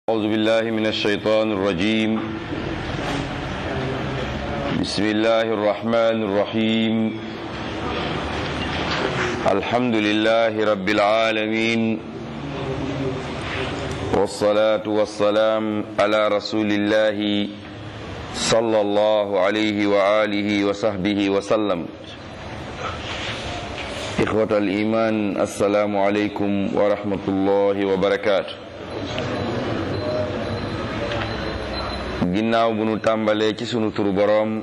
أعوذ بالله من الشيطان الرجيم بسم الله الرحمن الرحيم الحمد لله رب العالمين والصلاة والسلام على رسول الله صلى الله عليه وآله وصحبه وسلم إخوة الإيمان السلام عليكم ورحمة الله وبركاته ginnaaw bu nu tàmbalee ci sunu turu boroom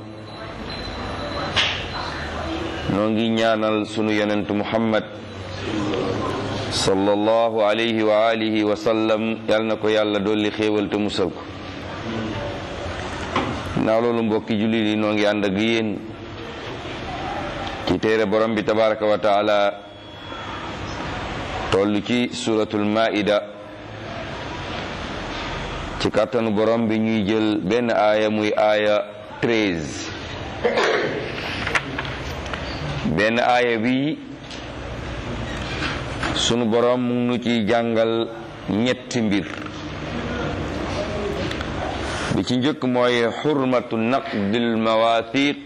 noo ngi ñaanal sunu yonentu muhammad sallallahu alayhi wa alihi wa sallam yal na ko yàlla dolli xéewal te musal ko ginnaaw loolu mbokki jullit yi noo ngi ànd ak yéen ci téere borom bi tabaraka wa taala toll ci suratul maida ci kàttanu borom bi ñuy jël benn aaya muy aaya treize benn aaya bi sunu borom mu nu ci jàngal ñetti mbir bi ci njëkk mooy xurmatu naqdil mawathiq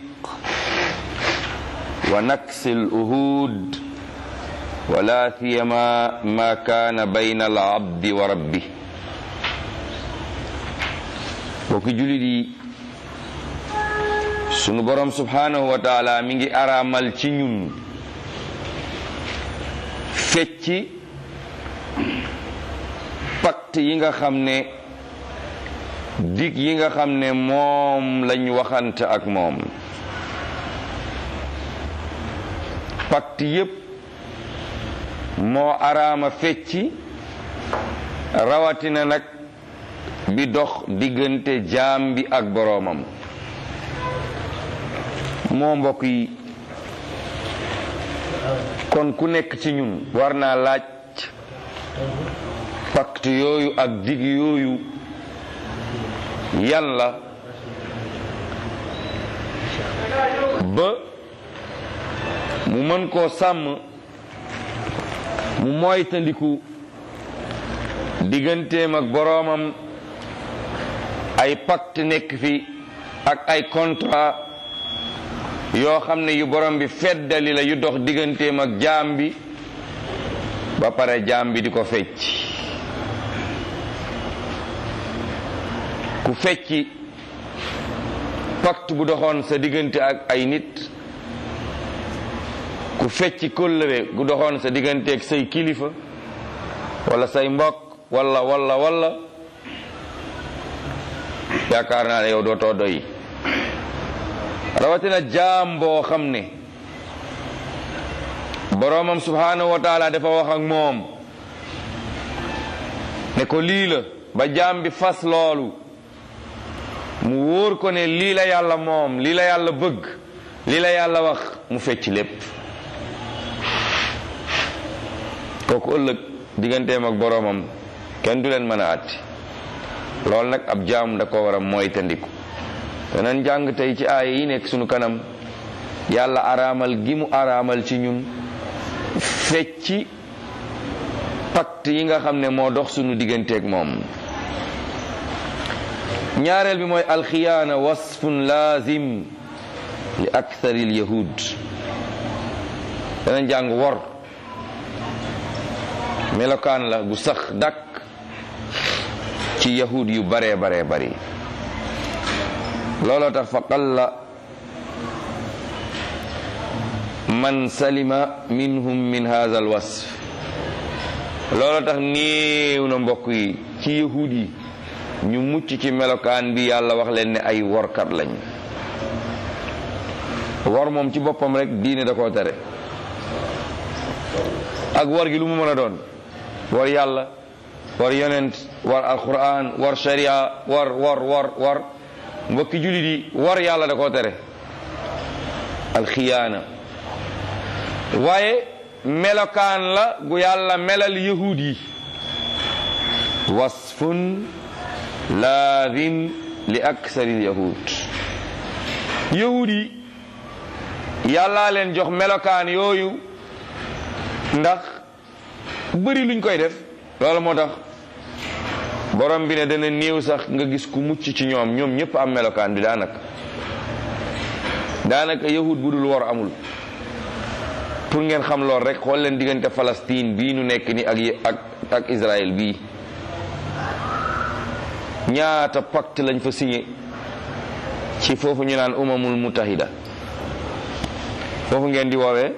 wa naksil uhud wala siyama ma kaana bayna al abdi wa rabbi bokki julit yi sunu borom subhanahu wa taala mi ngi araamal ci ñun fecci pacte yi nga xam ne dig yi nga xam ne moom lañ waxante ak moom pacte yépp moo araama fecci rawatina nag bi dox diggante jaam bi ak boroomam moo mbokk yi kon ku nekk ci ñun war naa laaj pacte yooyu ak dig yooyu yàlla ba mu mën koo sàmm mu moytandiku digganteem ak boroomam ay pacte nekk fi ak ay contrat yoo xam ne yu borom bi feddali la yu dox digganteem ak jaam bi ba pare jaam bi di ko fecc ku fecci pacte bu doxoon sa diggante ak ay nit ku fecci kóllëre gu doxoon sa diggante ak say kilifa wala say mbokk wala wala wala yaakaar naa ne yow dootoo doy rawatina jaam boo xam ne boroomam subhanahu wa taala dafa wax ak moom ne ko lii la ba jaam bi fas loolu mu wóor ko ne lii la yàlla moom lii la yàlla bëgg lii la yàlla wax mu fecc lépp kooku ëllëg digganteem ak boroomam kenn du leen mën a àtti loolu nag ab jaam da ko war a moytandiku danañ jàng tey ci aaya yi nekk sunu kanam yàlla araamal gi mu araamal ci ñun fecci pacte yi nga xam ne moo dox sunu digganteeg moom ñaareel bi mooy alxiyaana wasfun laazim li akthari lyahud danañ jàng wor melokaan la gu sax dakk ci yahud yu baree baree bari looloo tax fa qalla man salima minhum min hadha al wasf looloo tax néew na mbokk yi ci yahud yi ñu mucc ci melokaan bi yàlla wax leen ne ay workat lañ wor moom ci boppam rek diine da koo tere ak wor gi lu mu mën a doon war yàlla war yonent war alquran war sharia war war war war mbokki jullit yi war yàlla da koo tere alxiyaana waaye melokaan la gu yàlla melal yahud yi wasfun laazim li aksari yahud yahud yi yàllaa leen jox melokaan yooyu ndax bëri luñ koy def loolu moo tax borom bi ne dana néew sax nga gis ku mucc ci ñoom ñoom ñëpp am melokaan bi daanaka daanaka yahud bu dul wor amul pour ngeen xam lool rek xool leen diggante Palestine bii nu nekk ni ak ak ak Israël bii ñaata pacte lañ fa signé ci foofu ñu naan umamul mutahida foofu ngeen di woowee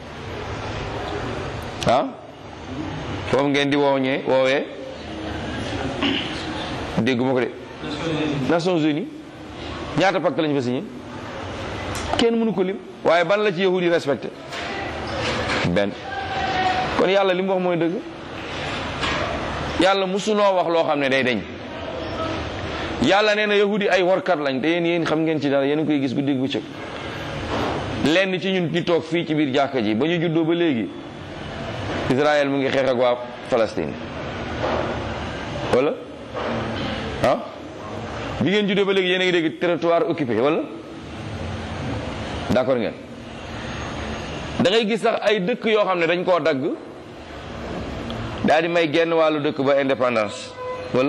ah foofu ngeen di wooñee woowee dégguma ko de Nations Unies ñaata pacte lañ fa signé kenn mënu ko lim waaye ban la ci yahud yi respecté benn kon yàlla li mu wax mooy dëgg yàlla musunoo wax loo xam ne day deñ yàlla nee na yahudi ay warkat lañ te yéen yéen xam ngeen ci dara yéen a koy gis guddi gu cëg lenn ci ñun ñu toog fii ci biir jàkka ji ba ñu juddoo ba léegi Israël mu ngi xeex ak waa Palestine wala ah bi ngeen juddoo ba léegi yéen a ngi dégg territoire occupé wala d'accord ngeen da ngay gis sax ay dëkk yoo xam ne dañ koo dagg daal di may genn wàllu dëkk ba indépendance wala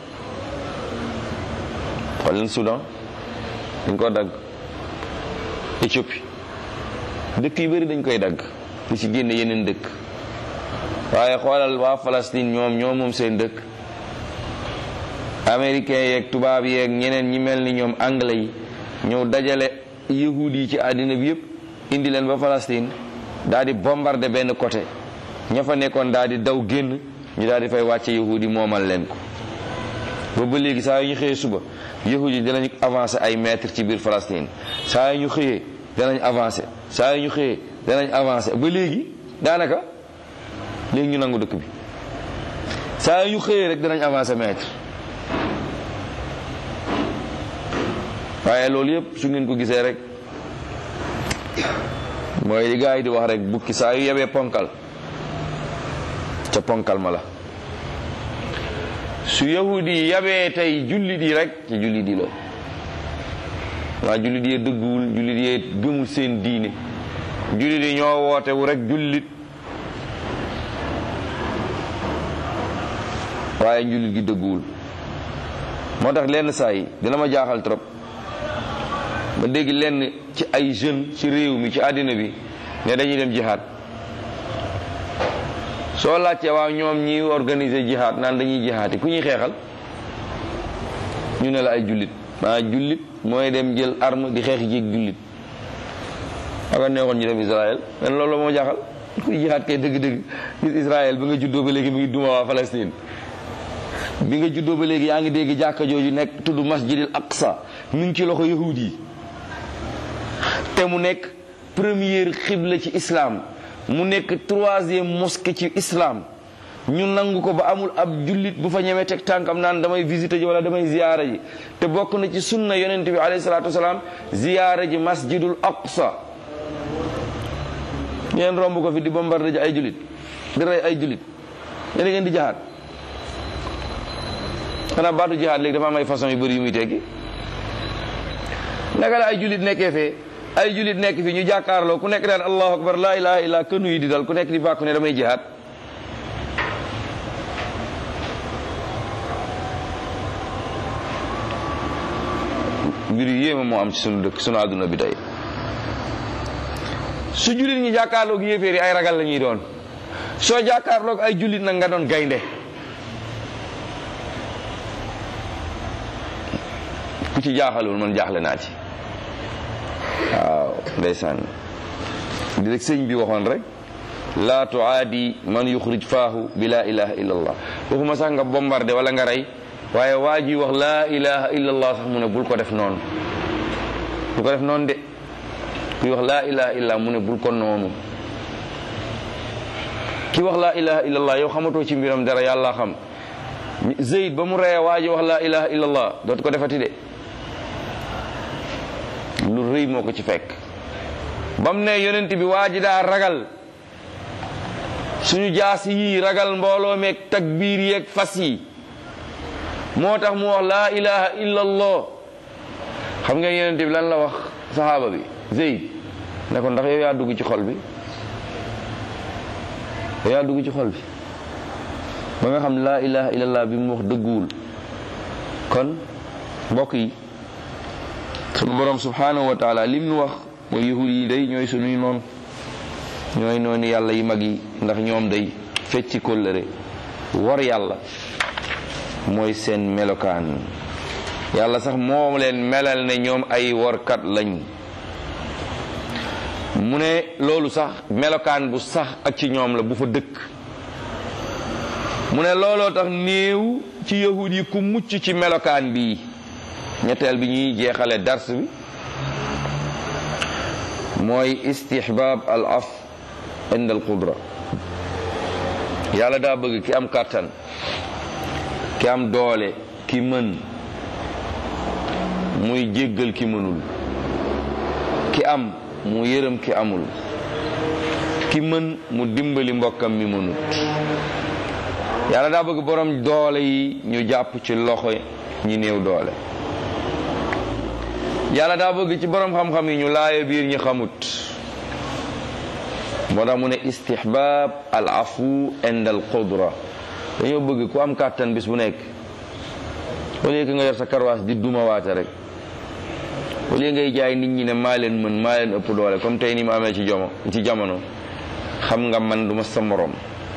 xool leen Soudan dañ koo dagg Éthiopie dëkk yu bëri dañ koy dagg di ci génne yeneen dëkk waaye xoolal waa Palestine ñoom ñoo moom seen dëkk américain yeeg tubaab yeeg ñeneen ñi mel ni ñoom anglais yi ñëw dajale yahud yi ci àddina bi yëpp indi leen ba Palestine daal di bombarder benn côté ña fa nekkoon daal di daw génn ñu daal di fay wàcce yahud yi moomal leen ko ba ba léegi saa yu ñu xëyee suba yahud yi danañ avancer ay mètres ci biir Palestine saa yu ñu xëyee danañ avancer saa yu ñu xëyee danañ avancer ba léegi daanaka léegi ñu nangu dëkk bi saa yu ñu xëyee rek danañ avancer mètre waaye loolu yëpp su ngeen ko gisee rek mooy li gars yi di wax rek bukki saa yu yebee ponkal ca ponkal ma la su yahudi yi yabee tey jullit yi rek ci jullit yi la waa jullit yee dëgguwul jullit yee gëmul seen diine jullit yi ñoo wootewu rek jullit waaye jullit gi dëgguwul moo tax lenn saa yi dina ma jaaxal trop ba dégg lenn ci ay jeunes ci réew mi ci àddina bi ne dañuy dem jihaad soo laajtee waaw ñoom ñi organiser jihaad naan dañuy jihaati ku ñuy xeexal ñu ne la ay jullit maa jullit mooy dem jël arme di xeex jéeg jullit aka neexoon ñu dem Israël men loolu moo jaaxal kuy jihaad kay dëgg-dëgg gis Israël bi nga juddoo ba léegi mu ngi duma waa Palestine bi nga juddoo ba léegi yaa ngi dégg jàkka jooju nekk tudd masjidil aqsa mu ngi ci loxo yahud yi te mu nekk première xibla ci islam mu nekk troisième mosquée ci islam ñu nangu ko ba amul ab jullit bu fa ñemee teg tànkam naan damay visiter ji wala damay ziyaara ji te bokk na ci sunna yonent bi alayhi salaatu wasalaam ziyaara ji masjidul aqsa ngeen romb ko fi di bombarde ji ay jullit di rey ay jullit yéen ngeen di jaxaat xanaa baatu jihaad léegi dafa am ay façon yu bëri yu muy teggi naka la ay jullit nekkee fee ay jullit nekk fi ñu jàkkaarloo ku nekk daan allahu akbar laa ilaha illa kënu yi di dal ku nekk di bàkku ne damay jihaad mbir yu yéema moo am ci sunu dëkk sunu àdduna bi tey su jullit ñi jàkkaarloog yéeféer yi ay ragal la ñuy doon soo jàkkaarloog ay jullit nag nga doon gaynde ku ci jaaxalul man jaaxle naa ci waaw ndeysaan di rek sëñ bi waxoon rek laa tuaadi man yuxrij faahu bi laa ilaha illa allah waxuma sax nga bombardé wala nga rey waaye waa ji wax laa ilaha illa allah sax mu ne bul ko def noonu bul ko def noonu de kuy wax laa ilaha illa mu ne bul ko noonu ki wax laa ilaha illa allah yow xamatoo ci mbiram dara yàlla xam Zeyd ba mu reyee waa ji wax laa ilaha illa allah dootu ko defati de lu rëy moo ko ci fekk bam ne yonent bi waa ji daa ragal suñu jaas yi ragal mbooloo meeg takbiir yeeg fas yi moo tax mu wax laa ilaha illa allah xam ngeen yonent bi lan la wax saxaaba bi Zeyd ne ko ndax yow yaa dugg ci xol bi yow yaa dugg ci xol bi ba nga xam ne laa ilaha illallah bi mu wax dëgguwul kon mbokk yi sunu borom subhanahu wa taala lim nu wax mooy yahud yi day ñooy sunuy noonu ñooy noonu yàlla yi mag yi ndax ñoom day fecci kóllëre war yàlla mooy seen melokaan yàlla sax moom leen melal ne ñoom ay workat lañ mu ne loolu sax melokaan bu sax ak ci ñoom la bu fa dëkk mu ne looloo tax néew ci yahud yi ku mucc ci melokaan bii ñetteel bi ñuy jeexale dars bi mooy istihbab al af ind al qudra yàlla daa bëgg ki am kàttan ki am doole ki mën muy jéggal ki mënul ki am mu yërëm ki amul ki mën mu dimbali mbokkam mi mënut yàlla daa bëgg borom doole yi ñu jàpp ci loxo ñi néew doole yàlla daa bëgg ci borom xam-xam yi ñu laaya biir ñi xamut moo tax mu ne istihbab al afu ind al qudra dañoo bëgg ku am kàttan bis bu nekk au lieu que nga yor sa karwaas di duma waate rek au lieu ngay jaay nit ñi ne maa leen mën maa leen ëpp doole comme tey ni mu amee ci jomo ci jamono xam nga man duma sa morom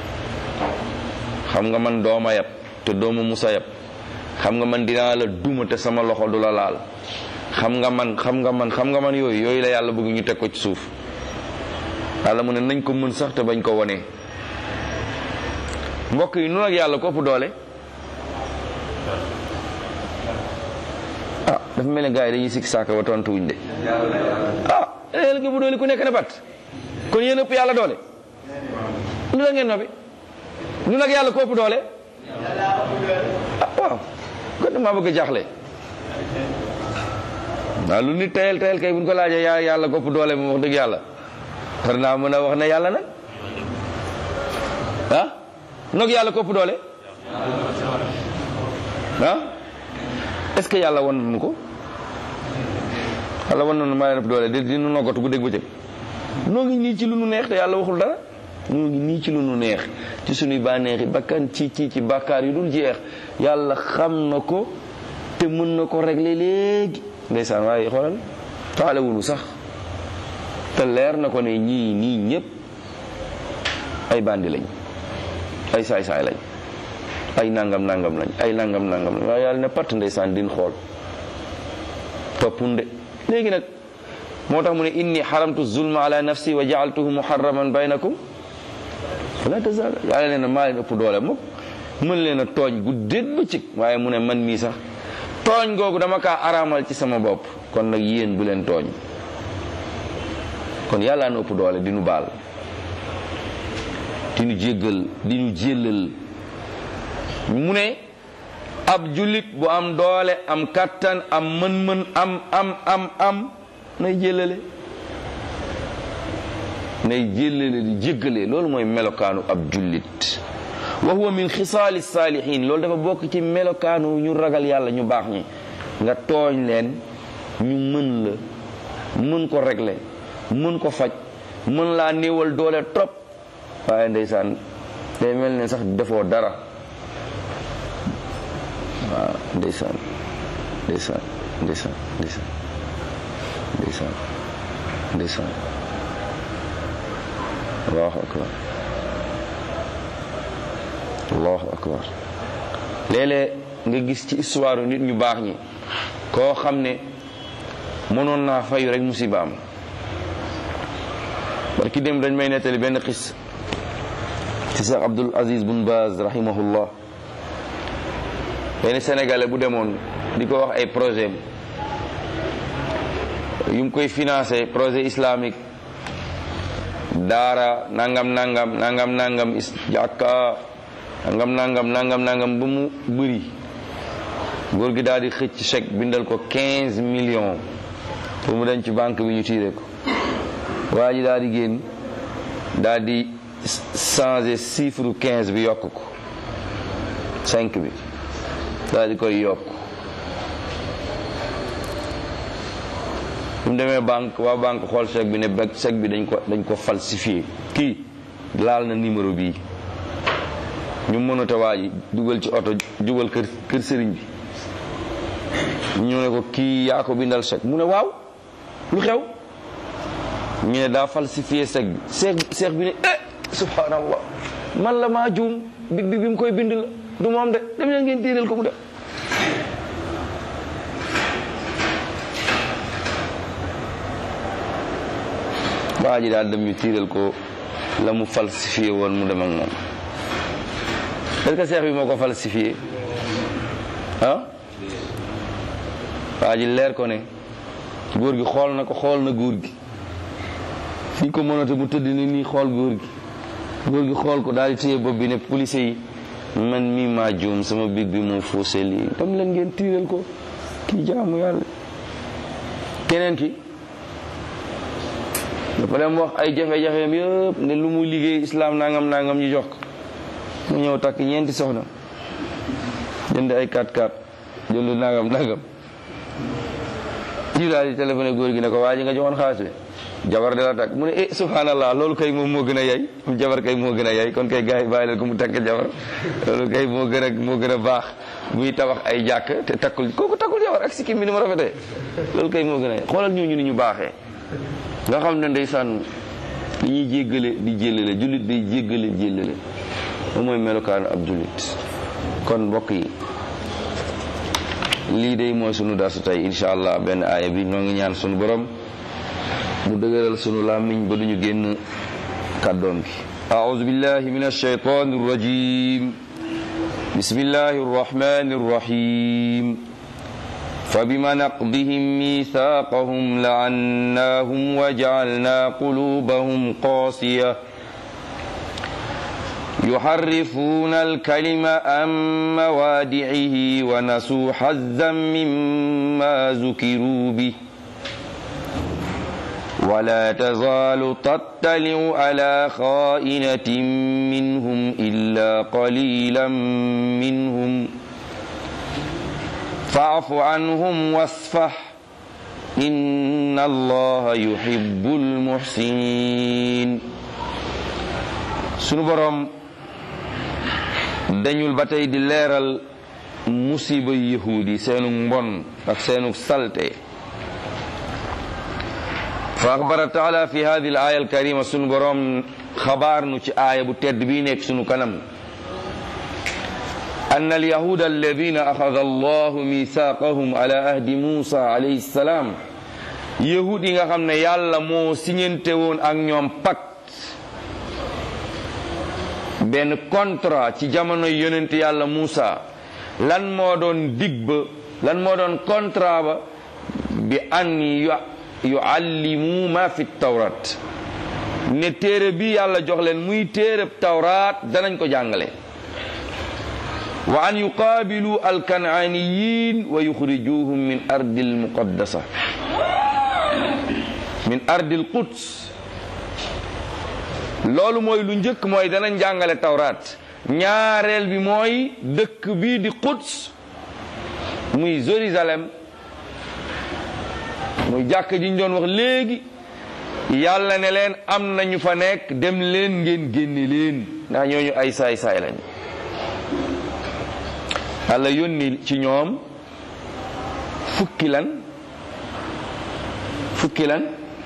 xam nga man dooma yab te dooma musa yab xam nga man dinaa la duma te sama loxo du la laal xam nga man xam nga man xam nga man yooyu yooyu la yàlla bëgg ñu teg ko ci suuf yàlla mu ne nañ ko mën sax te bañ ko wone mbokk yi nu nag yàlla ko ëpp doole ah dafa mel ne gars yi dañuy sikk saaka wa tontuwuñ de ah léegi bu doole ku nekk ne bat kon yéen ëpp yàlla doole lu la ngeen noppi nu nag yàlla ko ëpp doole ah waaw kon damaa bëgg a jaaxle waaw lu nit tayal tayal kay buñ ko laajee yaa yàlla ko ëpp doole moom wax dëgg yàlla war naa mën a wax ne yàlla nag ah nog yàlla ko ëpp doole ah est ce que yàlla wan nañu ko yàlla wan nañu maa leen ëpp doole di di nu noggatu bu dégg ba cëg noo ngi nii ci lu nu neex te yàlla waxul dara noo ngi nii ci lu nu neex ci suñuy bànneexi bakkan ci ci ci bàkkaar yu dul jeex yàlla xam na ko te mën na ko régler léegi ndeysaan waaye xoolal faale wunu sax te leer na ko ne ñii nii ñëpp ay bandi lañ ay saay-saay lañ ay nangam nangam lañ ay nangam nangam lañ waaye yàlla ne patt ndeysaan din xool toppunde léegi nag moo tax mu ne inni xaramtu zulma ala nafsi wa jaaltuhu muharraman baynakum fala tazal yàlla nee na maa leen ëpp doole moom mën leen a tooñ guddeet bëccëg waaye mu ne man mii sax tooñ googu dama kaa araamal ci sama bopp kon nag yéen bu leen tooñ kon yàlla na ëpp doole di nu baal di nu jéggal di nu jéllal mu ne ab jullit bu am doole am kattan am mën-mën am am am am nay jéllale nay jéllale di jéggale loolu mooy melokaanu ab jullit wa huwa min xisaali saalihin loolu dafa bokk ci melokaanu ñu ragal yàlla ñu baax ñi nga tooñ leen ñu mën la mën ko régler mën ko faj mën laa néewal doole trop waaye ndeysaan day mel ne sax defoo dara waaw ndeysaan ndeysaan ndeysaan ndeysaan ndeysaan ndeysaan allahu akbar allahu akbar léeg-léeg nga gis ci histoire nit ñu baax ñi koo xam ne mënoon naa fayu rek musibaam parce que dem dañ may nettali benn xis ci Cheikh Abdul Aziz bun Baz rahimahullah benn sénégalais bu demoon di ko wax ay projet yu mu koy financé projet islamique daara nangam nangam nangam nangam is jàkka nangam nangam nangam nangam ba mu bëri góor gi daal di xëcc chèque bindal ko 15 millions pour mu dem ci banque bi ñu tiire ko waa ji daal di génn daal di changer chiffre 15 bi yokk ko 5 bi daal di koy yokk bu mu demee banque waa banque xool chèque bi ne ba chèque bi dañ ko dañ ko falsifié kii laal na numéro bii ñu mënata waa ji dugal ci oto jubal kër kër sëriñ bi ñu ne ko kii yaa ko bindal chèque mu ne waaw lu xew ñu ne daa falsifié chèque bi chèque chèque bi ne eh subhanallah man la maa juum big bi bi mu koy bind la du moom de dem leen ngeen tiiral ko mu de waa ji daal dem ñu tiiral ko la mu falsifié woon mu dem ak moom est-ce que seex bi moo ko falsifié ah waa ji leer ko ne góor gi xool na ko xool na góor gi fi ko mënate mu tëdd ni nii xool góor gi góor gi xool ko daal di téye bopp bi ne police yi man mii maa juum sama big bi moo faussé lii dem leen ngeen tiiral ko kii jaamu yàlla keneen ki dafa dem wax ay jafe-jafeem yëpp ne lu mu liggéey islam nangam nangam ñu jox ko mu ñëw takk ñeenti soxna jënd ay 4-4 jënd nangam nangam ñu daal di téléphoné góor gi ne ko waa ji nga joxoon xaalis bi jabar de la takk mu ne eh subhanallah loolu kay moom moo gën a yay am jabar kay moo gën a yay kon kay gars yi bàyyi leen ko mu takk jabar loolu kay moo gën a moo gën a baax muy tabax ay jàkk te takkul kooku takkul jabar ak sikkim bi ni mu rafetee loolu kay moo gën a yay xoolal ñooñu ni ñu baaxee nga xam ne ndeysaan dañuy jéggale di jéllale jullit day jéggale jéllale moom mooy melokaanu ab jullit kon mbokk yi lii day mooy sunu darsu tey insha allah benn aaya bi noo ngi ñaan sunu borom mu dëgëral sunu làmmiñ ba duñu génn kàddoom gi أعوذ بالله من الشيطان الرجيم بسم الله الرحمن الرحيم فبما نقضهم ميثاقهم لعناهم وجعلنا قلوبهم قاسية يحرفون الكلم عن موادعه ونسوا حظا مما ذكروا به ولا تزال تطلع على خائنة منهم إلا قليلا منهم فاعف عنهم واصفح إن الله يحب المحسنين sunu borom dañul ba tey di leeral musiba yahudi seenu mbon ak seenu salte fa axbara taala fi hadi al aya alkarima sunu borom xabaar nu ci aaya bu tedd bii nekk sunu kanam أن اليهود الذين أخذ الله ميثاقهم على أهد موسى عليه السلام يهود yi nga xam ne yàlla moo siñente woon ak ñoom pacte benn contrat ci jamono yonent yàlla Muusa lan moo doon dig ba lan moo doon contrat ba bi an yuallimu ma fi tawrat ne téere bi yàlla jox leen muy téereb tawraat danañ ko jàngale wa an yuqaabilu alkanaaniyin wa yuxrijuhum min ardi almuqaddasa min ardi alquds loolu mooy lu njëkk mooy danañ jàngale tawraat ñaareel bi mooy dëkk bii di quds muy Jérusalem muy jàkk ji ñu doon wax léegi yàlla ne leen am na ñu fa nekk dem leen ngeen génne leen ndax ñooñu ay saay-saay lañ yàlla yónni ci ñoom fukki lan fukki lan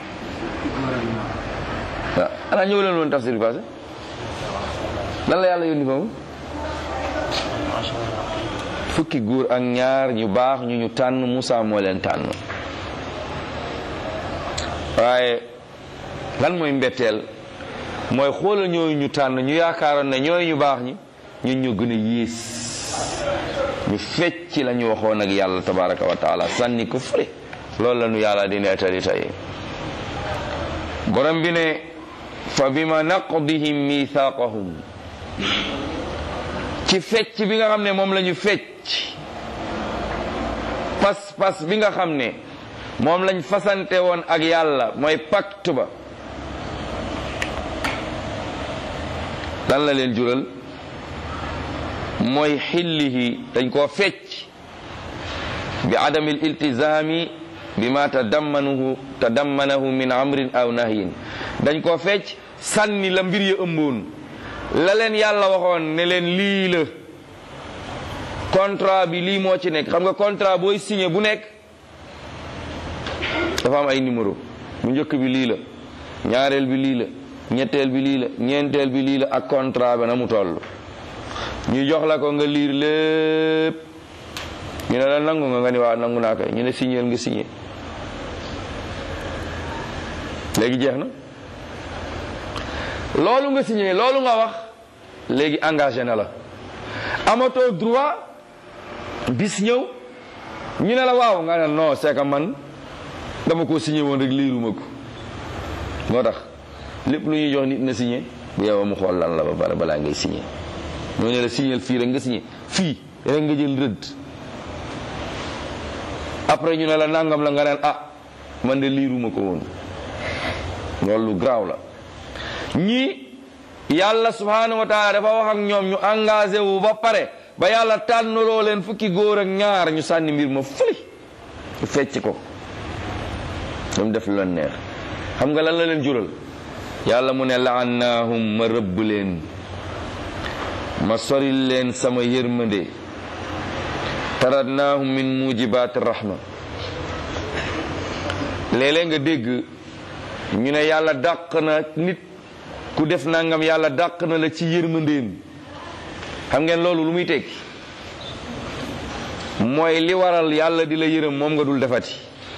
waaw ana ñëw leen woon tafsir bi passé lan la yàlla yónni foofu fukki góor ak ñaar ñu baax ñu ñu tànn Moussa moo leen tànn waaye lan mooy mbetteel mooy xoolal ñooyu ñu tànn ñu yaakaaroon ne ñooyu ñu baax ñi ñun ñu gën a yées ñu fecc la ñu waxoon ak yàlla tabaraka wa taala sànni ko fële loolu la ñu yàlla di nettali tey borom bi ne fa bima naqdihim mithaqahum ci fecc bi nga xam ne moom la ñu fecc pas pas bi nga xam ne moom lañ fasante woon ak yàlla mooy pacte ba lan la leen jural mooy xillihi dañ koo fecc bi adami l iltizami bima tadammanahu tadammanahu min amrin aw nahyin dañ koo fecc sànni la mbir ya ëmboon la leen yàlla waxoon ne leen lii la contrat bi lii moo ci nekk xam nga contrat booy signé bu nekk dafa am ay numéro bu njëkk bi lii la ñaareel bi lii la ñetteel bi lii la ñeenteel bi lii la ak contrat ba na mu toll ñu jox la ko nga liir lépp ñu ne la nangu nga nga ni waa nangu naa koy ñu ne signéel nga signé léegi jeex na loolu nga signé loolu nga wax léegi engagé na la amatoo droit bis ñëw ñu ne la waaw nga ne non c'est que man dama ko signé woon rek liiruma ko moo tax lépp lu ñuy jox nit na signé bu yow mu xool lan la ba pare balaa ngay signé ñoo ne la signéel fii rek nga signé fii rek nga jël rëdd après ñu ne la nangam la nga neen ah man de liiruma ko woon loolu lu garaaw la ñii yàlla subhanahu wa taala dafa wax ak ñoom ñu engagé wu ba pare ba yàlla tànnaloo leen fukki góor ak ñaar ñu sànni mbir ma fëli ñu fecc ko ñoom def lu leen neex xam nga lan la leen jural yàlla mu ne laannaahum ma rëbb leen ma soril leen sama yërmande taradnaahum min mujibaati rahma léeg-léeg nga dégg ñu ne yàlla dàq na nit ku def nangam yàlla dàq na la ci yërmandeem xam ngeen loolu lu muy tekki mooy li waral yàlla di la yërëm moom nga dul defati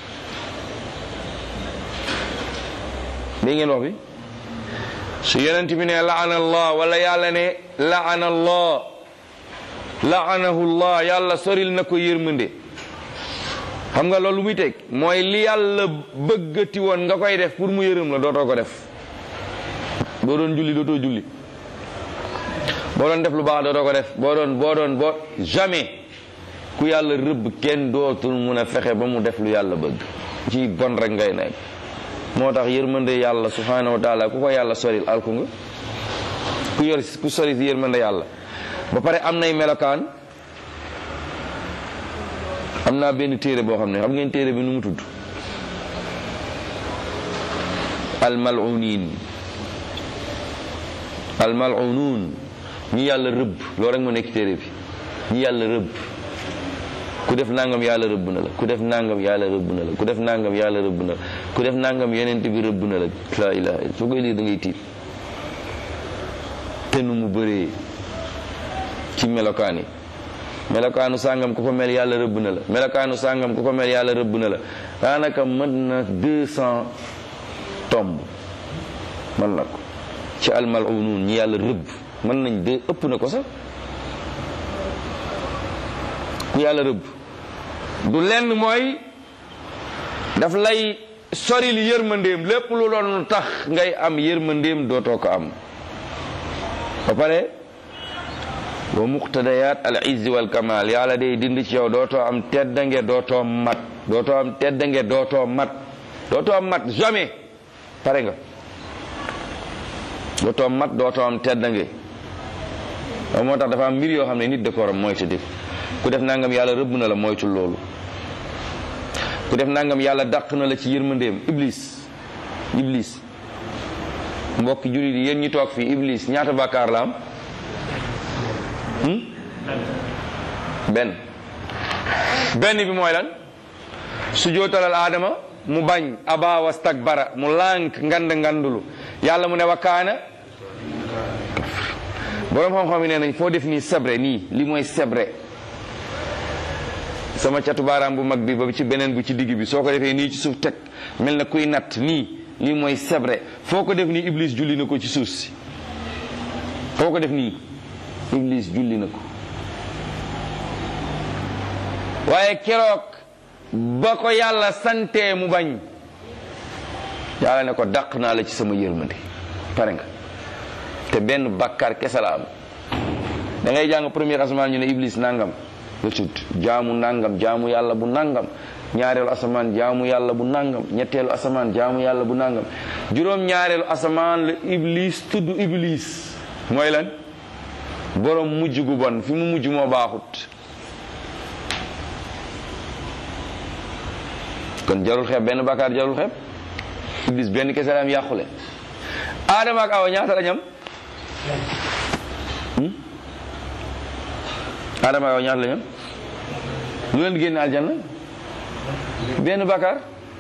dégg ngeen wax bi su yonent bi ne laana allah wala yàlla ne laana allah laanahu allah yàlla soril na ko yërmande xam nga loolu lu muy teg mooy li yàlla bëggati woon nga koy def pour mu yërëm la dootoo ko def boo doon julli dootoo julli boo doon def lu baax dootoo ko def boo doon boo doon boo jamais ku yàlla rëbb kenn dootul mun a fexe ba mu def lu yàlla bëgg ci bon rek ngay nekk moo tax yërmande yàlla subhanahu wa taala ku ko yàlla soril alku nga ku yor ku sori si yërmande yàlla ba pare am nay melokaan am naa benn téere boo xam ne xam ngeen téere bi nu mu tudd almalunin almalunuun ñi yàlla rëbb loolu rek moo nekk téere bi ñi yàlla rëbb ku def nangam yàlla rëbb na la ku def nangam yàlla rëbb na la ku def nangam yàlla rëbb na la ku def nangam yeneen bi rëbb na la laa ilaha illa soo koy lii da ngay tiit te nu mu bëree ci melokaan yi melokaanu sàngam ku ko mel yàlla rëbb na la melokaanu sàngam ku ko mel yàlla rëbb na la daanaka mën na deux cent tomb mën na ko ci almalunuun ñi yàlla rëbb mën nañ de ëpp na ko sax ku yàlla rëbb du lenn mooy daf lay soril yërmandeem lépp lu doon tax ngay am yërmandeem dootoo ko am ba pare wa muqtadayat al izzi wal kamal yàlla day dindi ci yow dootoo am teddange dootoo mat dootoo am teddange dootoo mat dootoo mat jamais pare nga dootoo mat dootoo am teddange loolu moo tax dafa am mbir yoo xam ne nit da ko war a moytu def ku def nangam yàlla rëbb na la moytu loolu ku def nangam yàlla dàq na la ci yërmandeem iblis iblis mbokki jullit yi yéen ñi toog fii iblis ñaata bàkkaar la am benn benn bi mooy lan su jootalal aadama mu bañ aba wastakbara mu lànk ngand ngandulu yàlla mu ne wakaana borom xam-xam yi nee nañ foo def nii sebre nii li mooy sebre sama catu baaraam bu mag bi ba ci beneen bu ci digg bi soo ko defee nii ci suuf teg mel na kuy natt nii lii mooy sebre foo ko def nii iblis julli na ko ci suuf si foo ko def nii iblis julli na ko waaye keroog ba ko yàlla santee mu bañ yàlla ne ko dàq naa la ci sama yërmande pare nga te benn bàkkaar kese la am da ngay jàng premier asamaan ñu ne iblis nangam la tudd jaamu nangam jaamu yàlla bu nangam ñaareelu asamaan jaamu yàlla bu nangam ñetteelu asamaan jaamu yàlla bu nangam juróom ñaareelu asamaan la iblis tudd iblis mooy lan borom mujj gu bon fi mu mujj moo baaxut kon jarul xeeb benn bàkkaar jarul xeeb iblis benn kese la am yàqule aadama ak awa ñaata la ñam Adama yow ñaata la ñu lu leen génne aljanna benn bàkkaar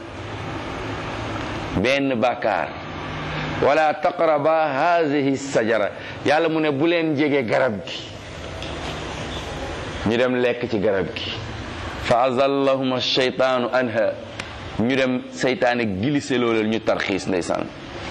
benn bàkkaar wala taqraba hazihi sajara yàlla mu ne bu leen jege garab gi ñu dem lekk ci garab gi fa azallahuma shaytaanu anha ñu dem seytaane gilise looleel ñu tarxiis ndeysaan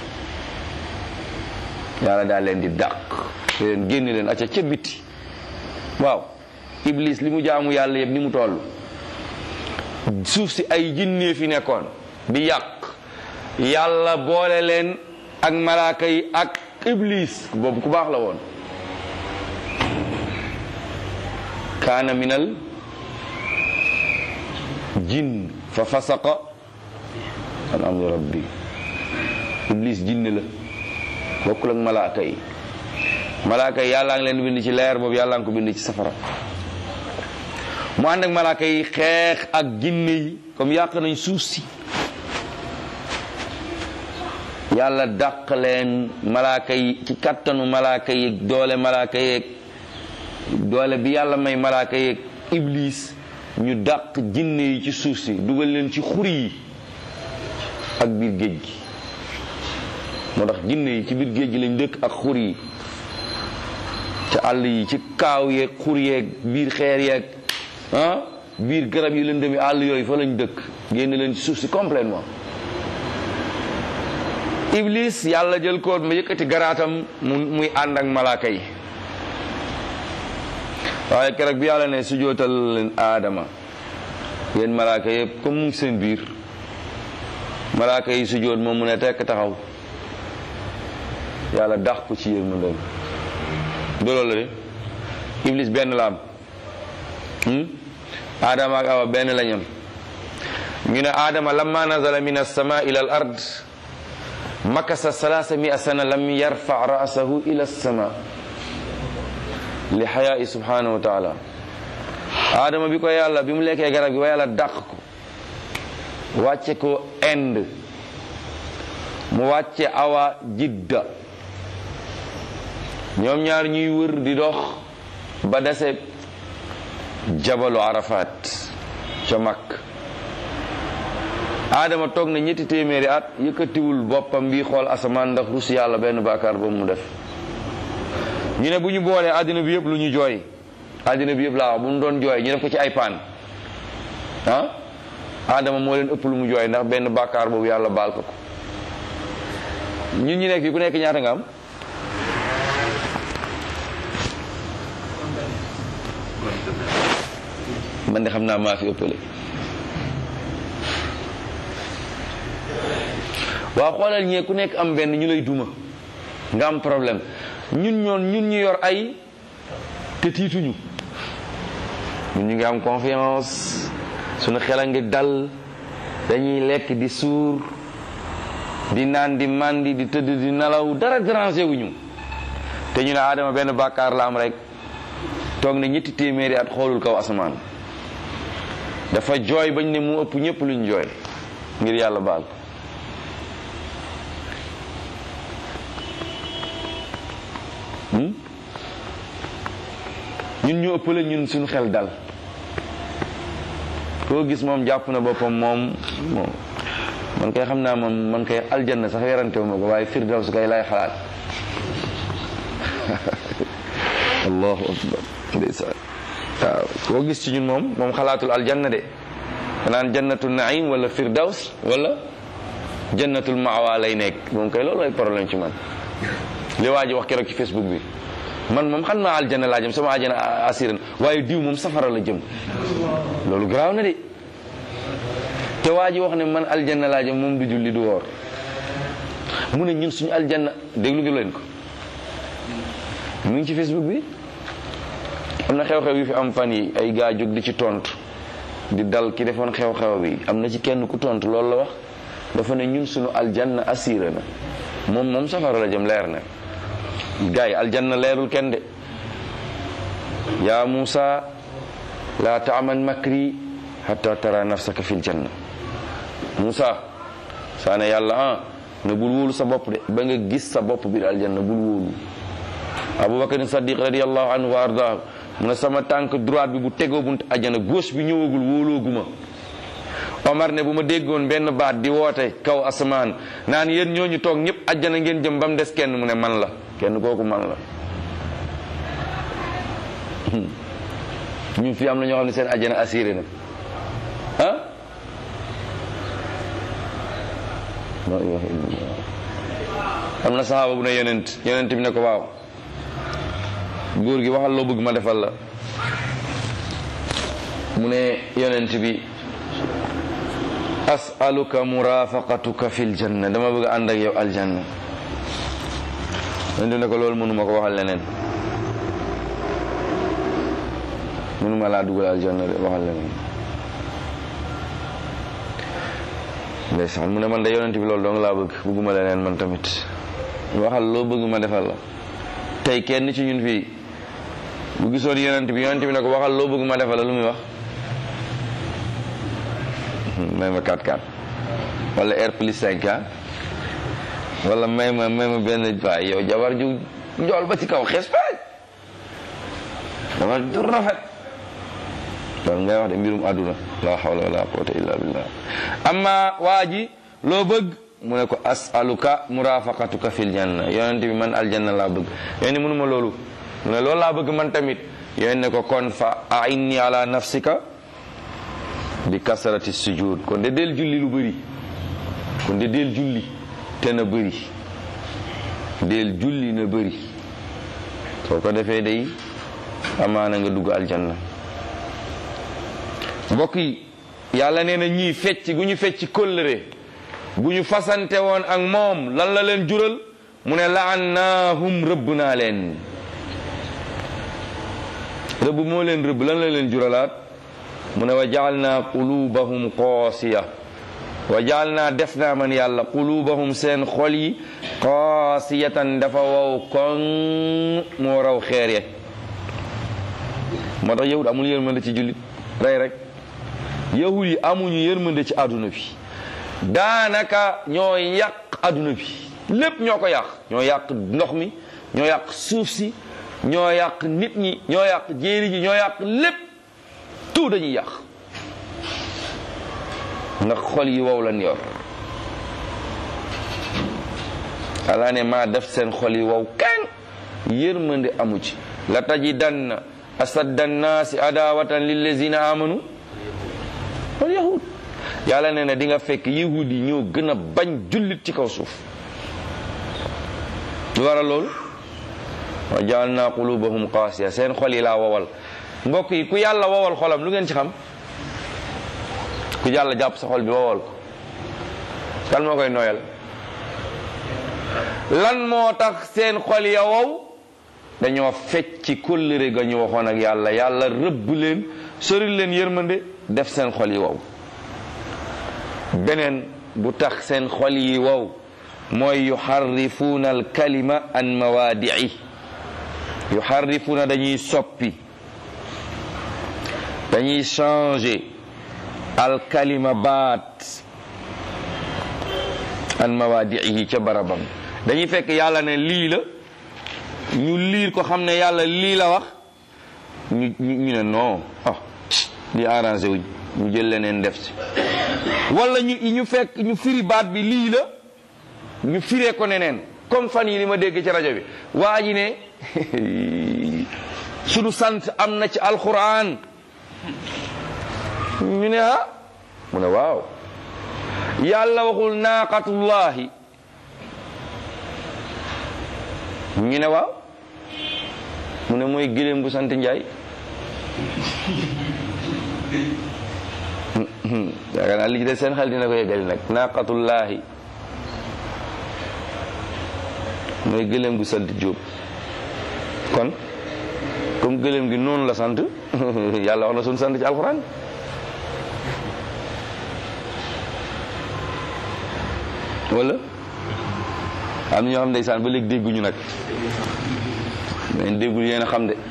yàlla daal leen di dàq leen génne leen acca ca biti waaw iblis li mu jaamu yàlla yëpp ni mu toll suuf si ay jinnee fi nekkoon di yàq yàlla boole leen ak malaaka yi ak iblis boobu ku baax la woon kaana minal jinn fa fasaqa an amri rabbi iblis jinne la bokkul ak malaaka yi malaaka yi yàllaa ngi leen bind ci leer boobu yàllaa ngi ko bind ci safara mu ànd ak malaaka yi xeex ak jinne yi comme yàq nañ suuf si yàlla dàq leen malaaka yi ci kattanu malaaka yi doole malaaka yeeg doole bi yàlla may malaaka yeeg iblis ñu dàq jinne yi ci suuf si dugal leen ci xur yi ak biir géej gi moo tax jinne yi ci biir géej gi lañ dëkk ak xur yi ci àll yi ci kaaw yeeg xur yeeg biir xeer yeeg ah biir garab yi lëndëmi àll yooyu fa lañ dëkk génn leen ci suuf si complètement iblis yàlla jël ko ma yëkkati garaatam mu muy ànd ak malaaka yi waaye keroog bi yàlla ne su jootal leen aadama yéen malaaka yëpp comme mu ngi seen biir malaaka yi su joot moom mu ne tekk taxaw yàlla dax ko ci yéen mu dem dooloo la de iblis benn la am aadama ak awa benn lañam ñu ne aadama lamma nazala min alsama ila al ard makasa salaasa mia sana lam yarfa ra'sahu ila alsama li xayaai subhanahu wa taala aadama bi ko yàlla bi mu lekkee garab gi wa yàlla dàq ko wàcce ko Inde mu wàcce awa jidda ñoom ñaar ñuy wër di dox ba dese jabalu arafat ca mag aadama toog na ñetti téeméeri at yëkkatiwul boppam bi xool asamaan ndax rus yàlla benn baakaar ba mu def ñu ne bu ñu boolee àddina bi yëpp lu ñu jooy àddina bi yëpp laa wax bu ñu doon jooy ñu def ko ci ay paan ah aadama moo leen ëpp lu mu jooy ndax benn baakaar boobu yàlla baal ko ko ñun ñu nekk fii ku nekk ñaata nga am man de xam naa maa fi ëppale waaw xoolal ñee ku nekk am benn ñu lay duma nga am problème ñun ñoon ñun ñu yor ay te tiituñu ñun ñu ngi am confiance suñu xel a ngi dal dañuy lekk di suur di naan di màndi di tëdd di nelaw dara dérangé wuñu te ñu ne Adama benn bàkkaar la am rek toog na ñetti téeméeri at xoolul kaw asamaan dafa jooy bañ ne mu ëpp ñëpp luñ jooy ngir yàlla baal ko ñun ñu ëppale ñun suñu xel dal koo gis moom jàpp na boppam moom moom man kay xam naa moom man kay aljanna sax werantewu ma ko waaye firdaws kay lay xalaat allahu akbar ndeysaan waaw koo gis ci ñun moom moom xalaatul aljanna de naan jannatul naim wala firdaws wala jannatul maawa lay nekk moom kay loolu ay problème ci man li waa ji wax keroog ci facebook bi man moom xam naa aljanna laa jëm sama aljanna asiran waaye diw moom safara la jëm loolu garaaw na de te waa ji wax ne man aljanna laa jëm moom du julli du woor mu ne ñun suñu aljanna déglu gi leen ko mu ngi ci facebook bi am na xew-xew yu fi am fan yi ay gaa jóg di ci tontu di dal ki defoon xew-xew bi am na ci kenn ku tontu loolu la wax dafa ne ñun suñu aljanna asira na moom moom safara la jëm leer na gars yi aljanna leerul kenn de yaa Muusa laa taaman makri hatta tara nafsaka fil janna Muusa saa ne yàlla ah ne bul wóolu sa bopp de ba nga gis sa bopp biir aljanna bul wóolu abubakar sadiq radiallahu anhu wa ardaahu mu ne sama tànk droite bi bu tegoo bunt ajjana gauche bi ñëwagul wóolooguma omar ne bu ma déggoon benn baat di woote kaw asamaan naan yéen ñooñu toog ñëpp ajjana ngeen jëm ba mu des kenn mu ne man la kenn kooku man la ñun fii am na ñoo xam ne seen ajjana assuré na ah la ilaha illallah am na saxaaba bu ne yonent yonent bi ne ko waaw góor gi waxal loo bëgg ma defal la mu ne yonent bi as'aluka murafaqatuka fil janna dama bëgg ànd ak yow aljanna yonent bi ne ko loolu mënuma ko waxal leneen mënuma laa dugal aljanna de waxal leneen ndeysaan mu ne man de yonent bi loolu dong laa bëgg bëgguma leneen man tamit waxal loo bëgg ma defal la tey kenn ci ñun fii bu gisoon yonent bi yonent bi ne ko waxal loo bëgg ma defal la lu muy wax may ma 4-4 wala R plus 5 ah wala may ma may ma benn waay yow jabar ju njool ba ci kaw xees paaj jabar ju rafet loolu ngay wax de mbirum àdduna la hawla wala quwwata illa billah amma waa ji loo bëgg mu ne ko asaluka murafaqatuka fil janna yonent bi man aljanna laa bëgg yéen mënuma loolu mu ne loolu laa bëgg man tamit yéen ne ko kon fa ainni ala nafsika bi kasarati sujud kon de del julli lu bëri kon de del julli te na bëri del julli na bëri soo ko defee day amaana nga dugg aljanna mbokk yi yàlla nee na ñii fecc gu ñu fecc kóllëre gu ñu fasante woon ak moom lan la leen jural mu ne laannaahum rëbb naa leen rëbb moo leen rëbb lan la leen juralaat mu ne wa jaal naa qulubahum qaasiya wa jaal naa def naa man yàlla qulubahum seen xol yi qaasiyatan dafa wow koŋ moo raw xeer ye moo tax yahud amul yërmande ci jullit rey rek yahud yi amuñu yërmande ci àdduna bi daanaka ñoo yàq àdduna bi lépp ñoo ko yàq ñoo yàq ndox mi ñoo yàq suuf si ñoo yàq nit ñi ñoo yàq jéeri ji ñoo yàq lépp tout dañuy yàq ndax xol yi wow lan yor ala ne maa def seen xol yi wow kan yërmande amu ci la tajidanna asadda nnaasi adawatan lillazina amanu wal yahud yàlla nee na di nga fekk yahud yi ñoo gën a bañ jullit ci kaw suuf lu waral loolu wa jaalna qulubahum qaasiya seen xol yi laa wowal mbokk yi ku yàlla wowal xolam lu ngeen ci xam ku yàlla jàpp sa xol bi wowal ko kan moo koy nooyal lan moo tax seen xol ya wow dañoo fecc ci kóllëre ga ñu waxoon ak yàlla yàlla rëbb leen sori leen yërmande def seen xol yi wow beneen bu tax seen xol yi wow mooy yuxarrifuuna alkalima an mawaadii yuxarrifuuna dañuy soppi dañuy changer alkalima baat an mawaadiihi ca barabam dañuy fekk yàlla ne lii la ñu liir ko xam ne yàlla lii la wax ñu ñu ne non ah di arrangé wuñ ñu jël leneen def ci wala ñu ñu fekk ñu firi baat bi lii la ñu firee ko neneen comme fan yi li ma dégg ci rajo bi waa ji ne sunu sant am na ci alquran ñu ne ah mu ne waaw yàlla waxul naaqatullahi ñu ne waaw mu ne mooy gëléem bu sant njaay yaakaar naa li ci des seen xel dina ko yeggali nag naaqatullahi mooy gëléem gu sant jóob kon comme gëléem gi noonu la sant yàlla wax na suñu sant ci alxuraan wala am na ñoo xam ndeysaan ba léegi dégguñu nag mais déggul yéen a xam de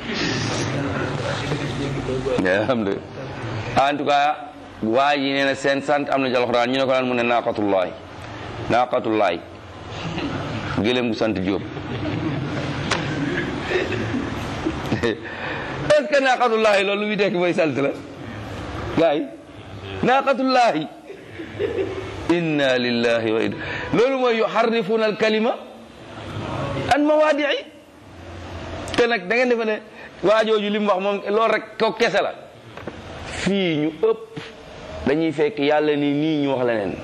yéen a xam de en tout cas waa ji nee na seen sant am na ci alxuraan ñu ne ko naan mu ne naaqatullaay naaqatullaay gëléem gu sant Jóob est-ce que naaqatullaahi loolu lu muy tekki mooy salte la gars yi naaqatullaahi inna lillahi wa inna loolu mooy yuharrifuna al kalima an mawaadii te nag da ngeen defe ne waajooju li mu wax moom loolu rek ko kese la fii ñu ëpp dañuy fekk yàlla ni nii ñu wax leneen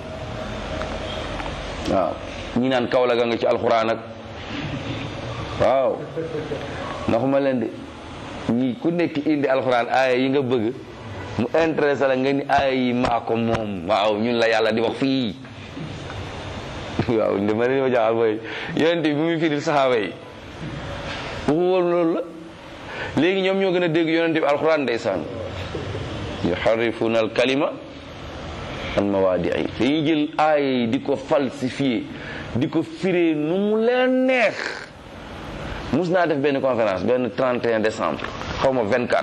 waaw ñi naan kaw la ga nga ci alxuraan ak waaw ndaxuma leen de ñi ku nekk indi alxuraan aaya yi nga bëgg mu intéressé la nga ni aaya yi maa ko moom waaw ñun la yàlla di wax fii waaw dama leen ma jaaxal mooy yonent bi muy firil saxaaba yi waxu woon loolu la léegi ñoom ñoo gën a dégg yonent bi alxuraan ndeysaan yuharrifuna al kalima an mawaadii dañuy jël aaya yi di ko falsifié di ko firee nu mu leen neex mus naa def benn conférence benn 31 décembre xaw ma 24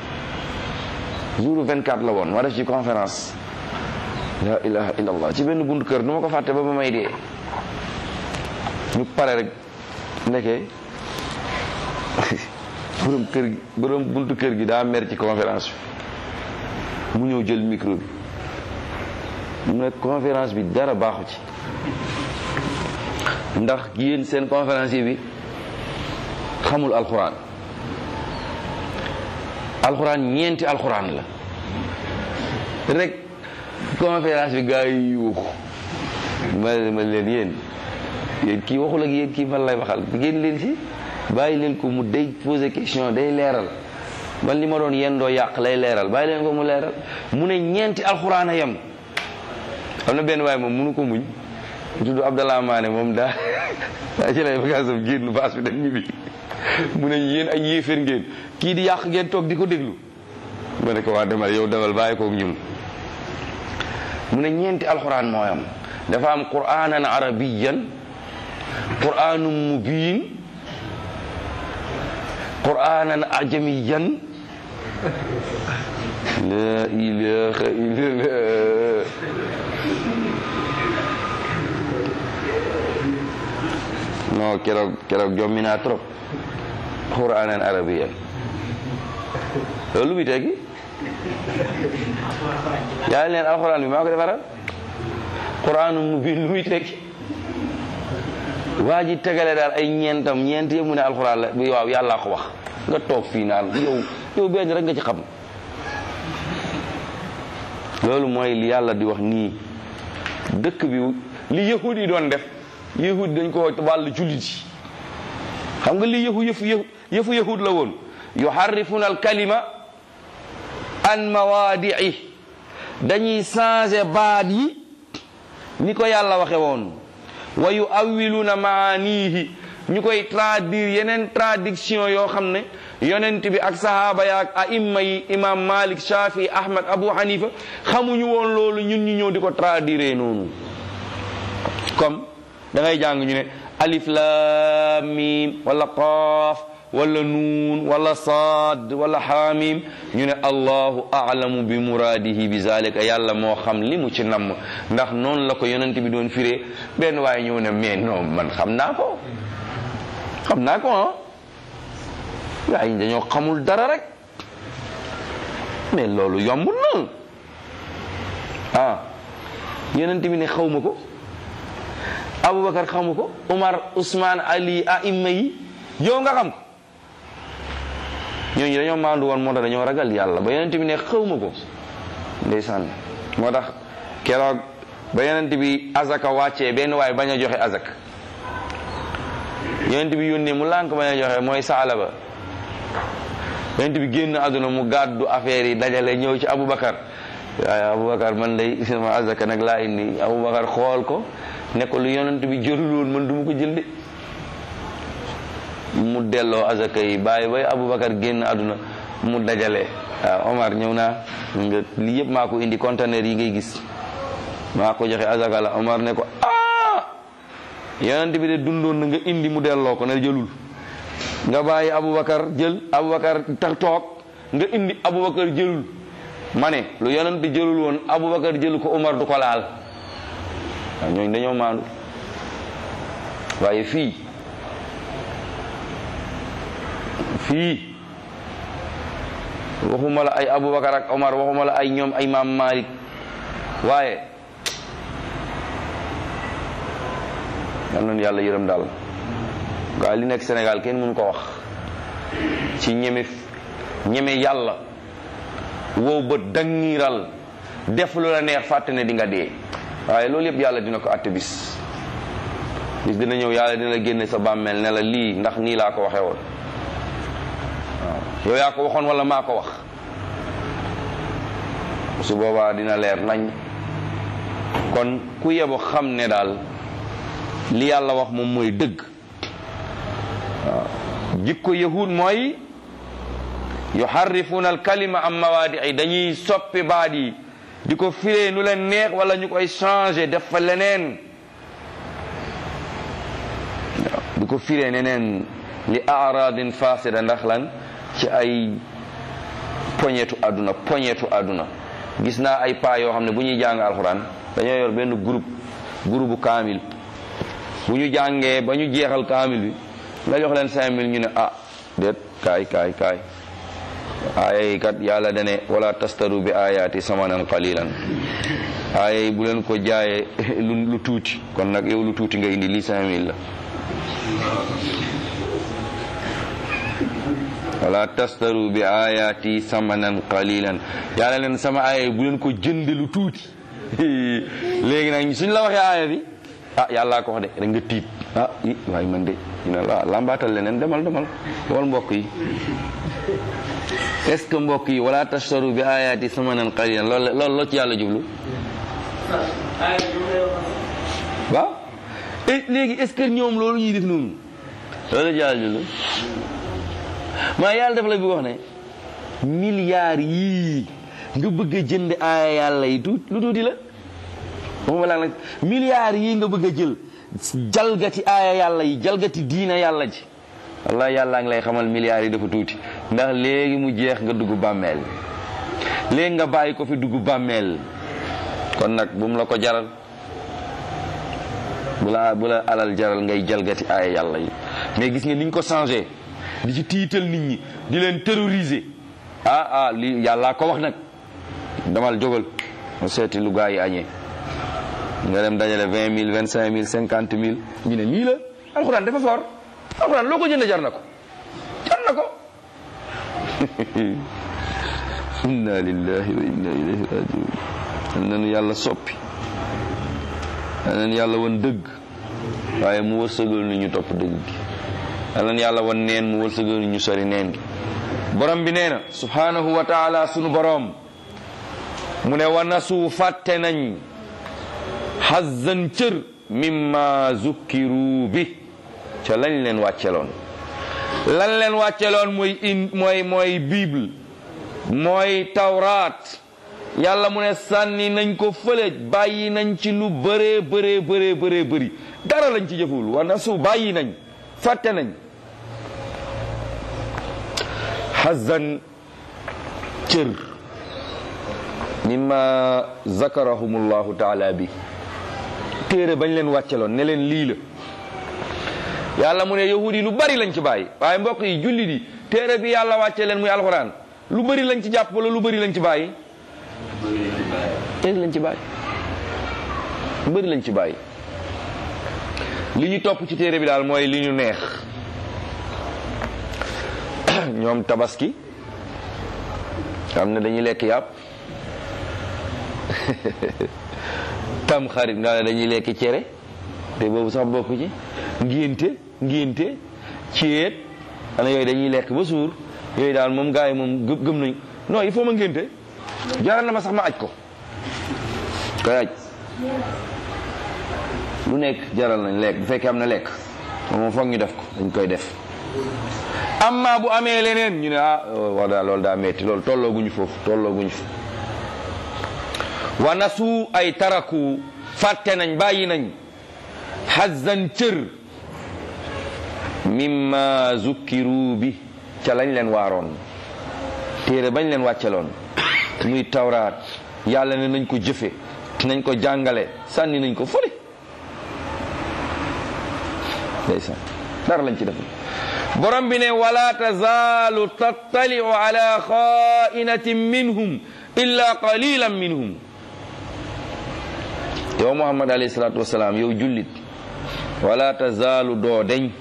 jour 24 la woon ma def ci conférence la ilaha illallah ci benn buntu kër du ma ko fàtte ba ba may dee ñu pare rek nekkee borom kër gi borom buntu kër gi daa mer ci conférence bi mu ñëw jël micro bi mu ne conférence bi dara baaxu ci ndax yéen seen conférence bi xamul alxuraan alxuraan ñeenti alxuraan la rek conférence bi gaa yi yuuxu ma ma leen yéen yéen kii waxul ak yéen kii fan lay waxal génn leen si bàyyi leen ko mu day poser question day leeral man li ma doon yéen doo yàq lay leeral bàyyi leen ko mu leeral mu ne ñeenti alxuraan a yem am na benn waaye moom mënu ko muñ tudd Abdallah Maane moom daa daa ci lay bagaasam génn baas bi dem ñibbi mu ne yéen ay yéeféer ngeen kii di yàq ngeen toog di ko déglu ma ne ko waa demal yow demal bàyyi koog ñun mu ne ñeenti alxuraan mooy am dafa am quraanan arabiyan quraanun mubiin quraanan ajamiyan la ilaha illallah non keroog keroog jommi naa trop quraanan arabiyan loolu bi tekki yaa leen alxuraan bi maa ko defaral quraanu mubiin lu muy tekki waa ji tegale daal ay ñeentam ñeent yëpp mu ne alxuraan la bi waaw yàllaa ko wax nga toog fii naan yow yow benn rek nga ci xam loolu mooy li yàlla di wax nii dëkk bi li yahud yi doon def yahud dañ ko wàllu jullit yi xam nga li yëfu yëfu yëfu yahud la woon yuharrifuna al kalima an mawaadii dañuy changer baat yi ni ko yàlla waxe woon wa yu awiluna maanihi ñu koy traduire yeneen traduction yoo xam ne yonent bi ak sahaaba ya ak aimma yi imam malik shafi ahmad abu hanifa xamuñu woon loolu ñun ñu ñëw di ko traduire noonu comme da ngay jàng ñu ne alif lam mim wala qaaf wala nuun wala saad wala xaamim ñu ne allahu alamu bi muraadihi bi zalika yàlla moo xam li mu ci namm ndax noonu la ko yonent bi doon firee benn waaye ñëw ne mais non man xam naa ko xam naa ko ah waaye dañoo xamul dara rek mais loolu yombul na ah yonent bi ne xawma ko aboubacar xamu ko umar ousmane ali aima yi yow nga xam ko ñooñu dañoo maandu woon moo tax dañoo ragal yàlla ba yonent bi ne xawma ko ndeysaan moo tax keroog ba yonent bi azaka wàccee benn waaye bañ a joxe azak yonent bi yónnee mu lànk bañ a joxe mooy saala ba yonent bi génn àdduna mu gàddu affaire yi dajale ñëw ci aboubacar waaye aboubacar man lay sama azaka nag laa indi aboubacar xool ko ne ko lu yonent bi jëlul woon man du ma ko jël de mu delloo azaka yi bàyyi bay aboubacar génn àdduna mu dajale waaw omar ñëw naa nga lii yëpp maa ko indi conteneur yi ngay gis maa ko joxe azaka la omar ne ko ah yonent bi de dundoon na nga indi mu delloo ko ne jëlul nga bàyyi aboubacar jël aboubacar tax toog nga indi aboubacar jëlul ma ne lu yonent bi jëlul woon aboubacar jël ko omar du ko laal waaw ñooñu dañoo maandu waaye fii fii waxuma la ay Aboubacar ak Omar waxuma la ay ñoom ay maam Malik waaye yal nañu yàlla yërëm daal gaa li nekk Sénégal kenn mënu ko wax ci ñeme ñeme yàlla wow ba dangiral def lu la neex fàtte ne di nga dee waaye loolu yëpp yàlla dina ko àtte bis bis dina ñëw yàlla dina la génne sa bàmmeel ne la lii ndax nii laa ko waxee woon waaw yow yaa ko waxoon wala maa ko wax su boobaa dina leer nañ kon ku yebo xam ne daal li yàlla wax moom mooy dëgg waaw jikko yahud mooy yuharrifuuna alkalima am mawaadi dañuy soppi baat yi di ko firee nu leen neex wala ñu koy changé def fa leneen waaw di ko firee neneen li aradin fasida ndax lan ci ay poñetu àdduna poñetu àdduna gis naa ay paa yoo xam ne bu ñuy jàng alxuraan dañoo yor benn groupe groupe kaamil bu ñu jàngee ba ñu jeexal kaamil bi nga jox leen cinq mille ñu ne ah déet kaay kaay kaay aaya yi kat yàlla dane wala tastaru bi ayaati samanan qalilan aaya yi bu leen ko jaayee lu lu tuuti kon nag yow lu tuuti nga indi lii cinq mille la wala tastaru bi ayaati samanan qalilan yàlla leen sama aaya yi bu leen ko jënd lu tuuti léegi nag suñ la waxee aaya bi ah yàllaa ko wax de rek nga tiit ah i waaye man de ñu ne la lambaatal leneen demal demal wal mbokk yi est-ce que mbokk yi wala tashtaru bi ayaati samanan qalilan loolu loolu loo ci yàlla jublu waaw léegi est-ce que ñoom loolu ñuy def noonu loolu la ci yàlla jublu maa yàlla def la bi wax ne milliards yii nga bëgg a jënd aaya yàlla yi tuut lu tuuti la waxuma laa nag milliards yii nga bëgg a jël jalgati aaya yàlla yi jalgati diina yàlla ji wallahi yàlla ngi lay xamal milliards yi dafa tuuti ndax léegi mu jeex nga dugg bàmmeel léegi nga bàyyi ko fi dugg bàmmeel kon nag bu mu la ko jaral bu la bu la alal jaral ngay jalgati aaya yàlla yi mais gis nga ni ñu ko changé di ci tiital nit ñi di leen terroriser ah ah lii yàllaa ko wax nag damal jógal ma seeti lu gaa yi añee nga dem dajale vingt mille vingt cinq mille cinquante mille ñu ne nii la alxuraan dafa foor alxuraan loo ko jënd jar na ko jar na ko inna lillahi wa inna ilayhi rajiun yal nañu yàlla soppi yal nañu yàlla won dëgg waaye mu wërsëgal ni ñu topp dëgg gi yal nañu yàlla won neen mu wërsëgal ni ñu sori neen gi borom bi nee na subhanahu wa taala sunu borom mu ne wa nasu fàtte nañ xazzan cër mimma zukkiru bi ca lañ leen wàcceloon lan leen wàcceloon mooy in mooy mooy bible mooy tawraat yàlla mu ne sànni nañ ko fële bàyyi nañ ci lu bëree bëree bëree bëree bëri dara lañ ci jëful wa nasu bàyyi nañ fàtte nañ xazzan cër mimma zakarahumullahu taala bi téere bañ leen wàcceloon ne leen lii la yàlla mu ne yahud yi lu bari lañ ci bàyyi waaye mbokk yi julli di téere bi yàlla wàcce leen muy alxuraan lu bari lañ ci jàpp wala lu bari lañ ci bàyyi téere lañ ci bàyyi lu bari lañ ci bàyyi li ñu topp ci téere bi daal mooy li ñu neex ñoom tabaski xam ne dañuy lekk yàpp tam xarit nga ne dañuy lekk cere te boobu sax bokk ci ngénte ngénte ceet ana yooyu dañuy lekk ba suur yooyu daal moom gars yi moom gë- gëm nañ non il faut ma ngénte jaral na ma sax ma aj ko koy aj lu nekk jaral nañ lekk bu fekkee am na lekk moom foog ñu def ko dañ koy def amma bu amee leneen ñu ne ah wax daal loolu daa metti loolu tollooguñu foofu tollooguñu fa wa nasu ay taraku fàtte nañ bàyyi nañ xazzan cër mimma zukkiru bi ca lañ leen waaroon téere bañ leen wàcceloon muy tawraat yàlla ne nañ ko jëfe nañ ko jàngale sànni nañ ko fële ndeysaan dara lañ ci def borom bi ne wala tazaalu tattaliu ala xaa'inatin minhum illa qalilan minhum yow muhammad alayhi salatu wasalaam yow jullit wala tazaalu doo deñ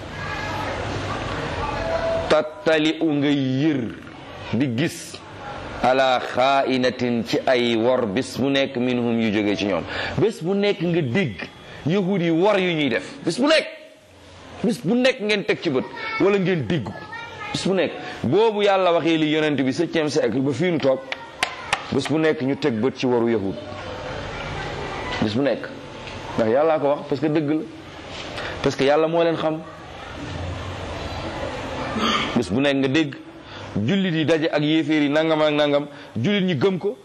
tattali u nga yër di gis ala xaa'inatin ci ay wor bés bu nekk minhum yu jógee ci ñoom bés bu nekk nga dégg yahud yi wor yu ñuy def bés bu nekk bés bu nekk ngeen teg ci bët wala ngeen dégg ko bés bu nekk boobu yàlla waxee li yonent bi septième siècle ba fii nu toog bés bu nekk ñu teg bët ci waru yahud bés bu nekk ndax yàllaa ko wax parce que dëgg la parce que yàlla moo leen xam bés bu nekk nga dégg jullit yi daje ak yéeféer yi nangam ak nangam jullit ñi gëm ko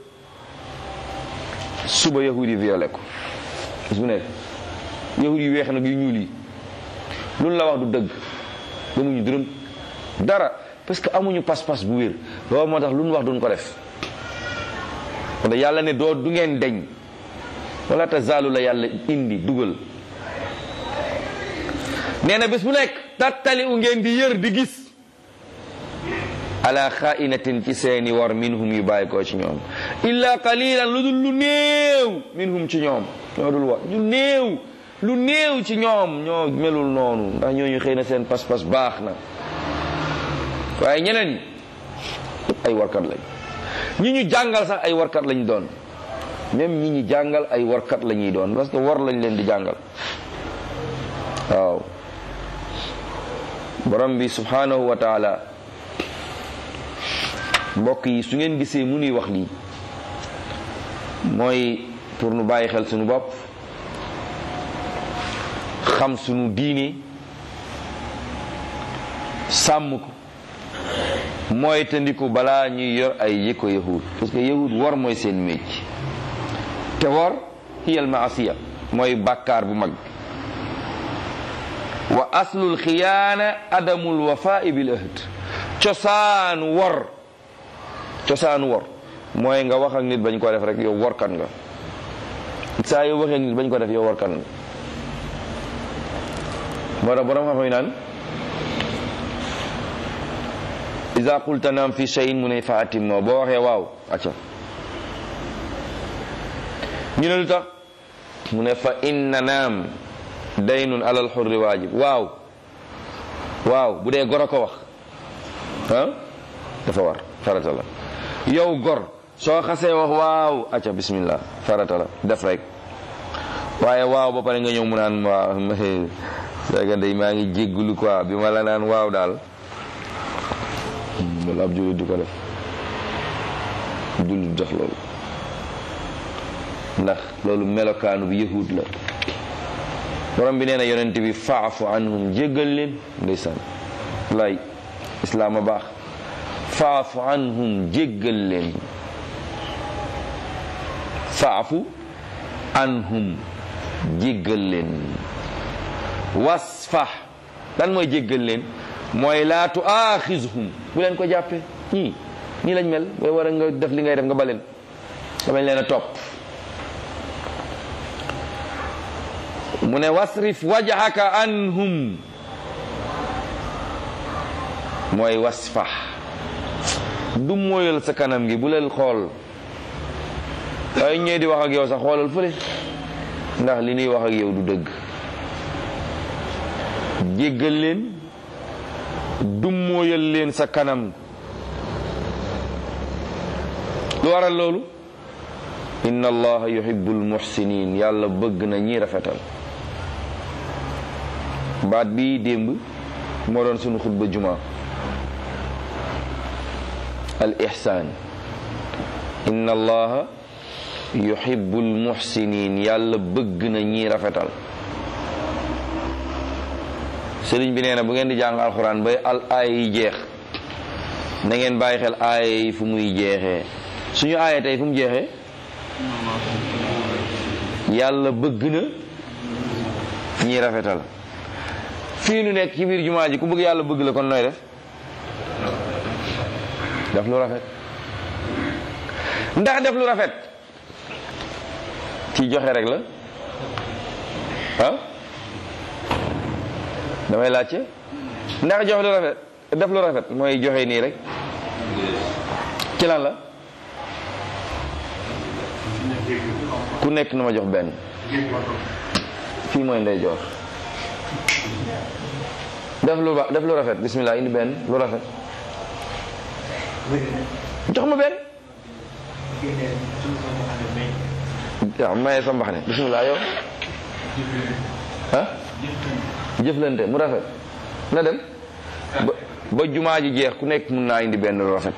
suba yahud yi violé ko bés bu nekk yahud yi weex nag yu ñuul yi loolu la wax du dëgg gëmuñu dërëm dara parce que amuñu pas-pas bu wér loolu moo tax lu ñu wax duñ ko def kon yàlla ne doo du ngeen deñ wala tazaalu la yàlla indi dugal nee na bés bu nekk tattali u ngeen di yër di gis ala xaa'inatin ci seeni war minhum yu bàyyi koo ci ñoom illa qalilan lu dul lu néew minhum ci ñoom ñoo dul war lu néew lu néew ci ñoom ñoo melul noonu ndax ñooñu xëy na seen pas-pas baax na waaye ñeneen ñi ay warkat lañ ñi ñu jàngal sax ay warkat lañ doon même ñi ñu jàngal ay warkat la ñuy doon parce que war lañ leen di jàngal waaw borom bi subhanahu wa taala mbokk yi su ngeen gisee mu nuy wax lii mooy pour nu bàyyi xel suñu bopp xam suñu diine sàmm ko mooy tandiku balaa ñuy yor ay yëkko yahud parce que yahud war mooy seen mécc te war hiyal maasiya mooy bàkkaar bu mag wa aslul xiyaana adamul wafaa bil ahd cosaanu wor cosaanu wor mooy nga wax ak nit bañ ko def rek yow workan nga saa yow waxee ak nit bañ ko def yow workan nga moo tax borom xam-xam yi naan iza qulta naam fi shay'in mu ne fa atimmo boo waxee waaw acca ñu ne lu tax mu ne fa inna naam daynun alal xurri waajib waaw waaw bu dee gor a ko wax ah dafa war farata la yow gor soo xasee wax waaw acca bismillah farata la def rek waaye waaw ba pare nga ñëw mu naan waaw léegi day maa ngi jéggulu quoi bi ma la naan waaw daal loolu ab jullit du ko def jullit def loolu ndax loolu melokaanu bi yahud la borom bi nee na yonent bi faafu anhum jéggal leen ndeysaan lay islaam a baax faafu anhum jéggal leen faafu anhum jéggal leen wasfax lan mooy jéggal leen mooy laa tuaaxizhum bu leen ko jàppee ñii ñii lañ mel booy war a nga def li ngay def nga baleen nga bañ leen a topp mu ne wasrif wajhaka anhum mooy wasfax du mooyal sa kanam gi bu leen xool ay ñee di wax ak yow sax xoolal fële ndax li ñuy wax ak yow du dëgg jéggal leen du mooyal leen sa kanam lu waral loolu inna allaha yuhibbul muhsinin yàlla bëgg na ñi rafetal baat bi démb moo doon sunu xutba juma al ihsaan inna allaha yuhibbul muhsinin yàlla bëgg na ñi rafetal sëriñ bi nee na bu ngeen di jàng alxuraan bay al aaya yi jeex na ngeen bàyyi xel aaya yi fu muy jeexee suñu aaya tey fu mu jeexee yàlla bëgg na ñi rafetal fii nu nekk ci biir jumaa ji ku bëgg yàlla bëgg la kon nooy def def lu rafet ndax def lu rafet ci joxe rek la ah damay laajte ndax jox lu rafet def lu rafet mooy joxe nii rek ci lan la ku nekk na ma jox benn fii mooy ndey joor def lu ba def lu rafet bismillah indi benn lu rafet jox ma benn waaw maye sa mbaxane bismillah yow ah jëflante mu rafet na dem ba ba jumaa ji jeex ku nekk mun naa indi benn lu rafet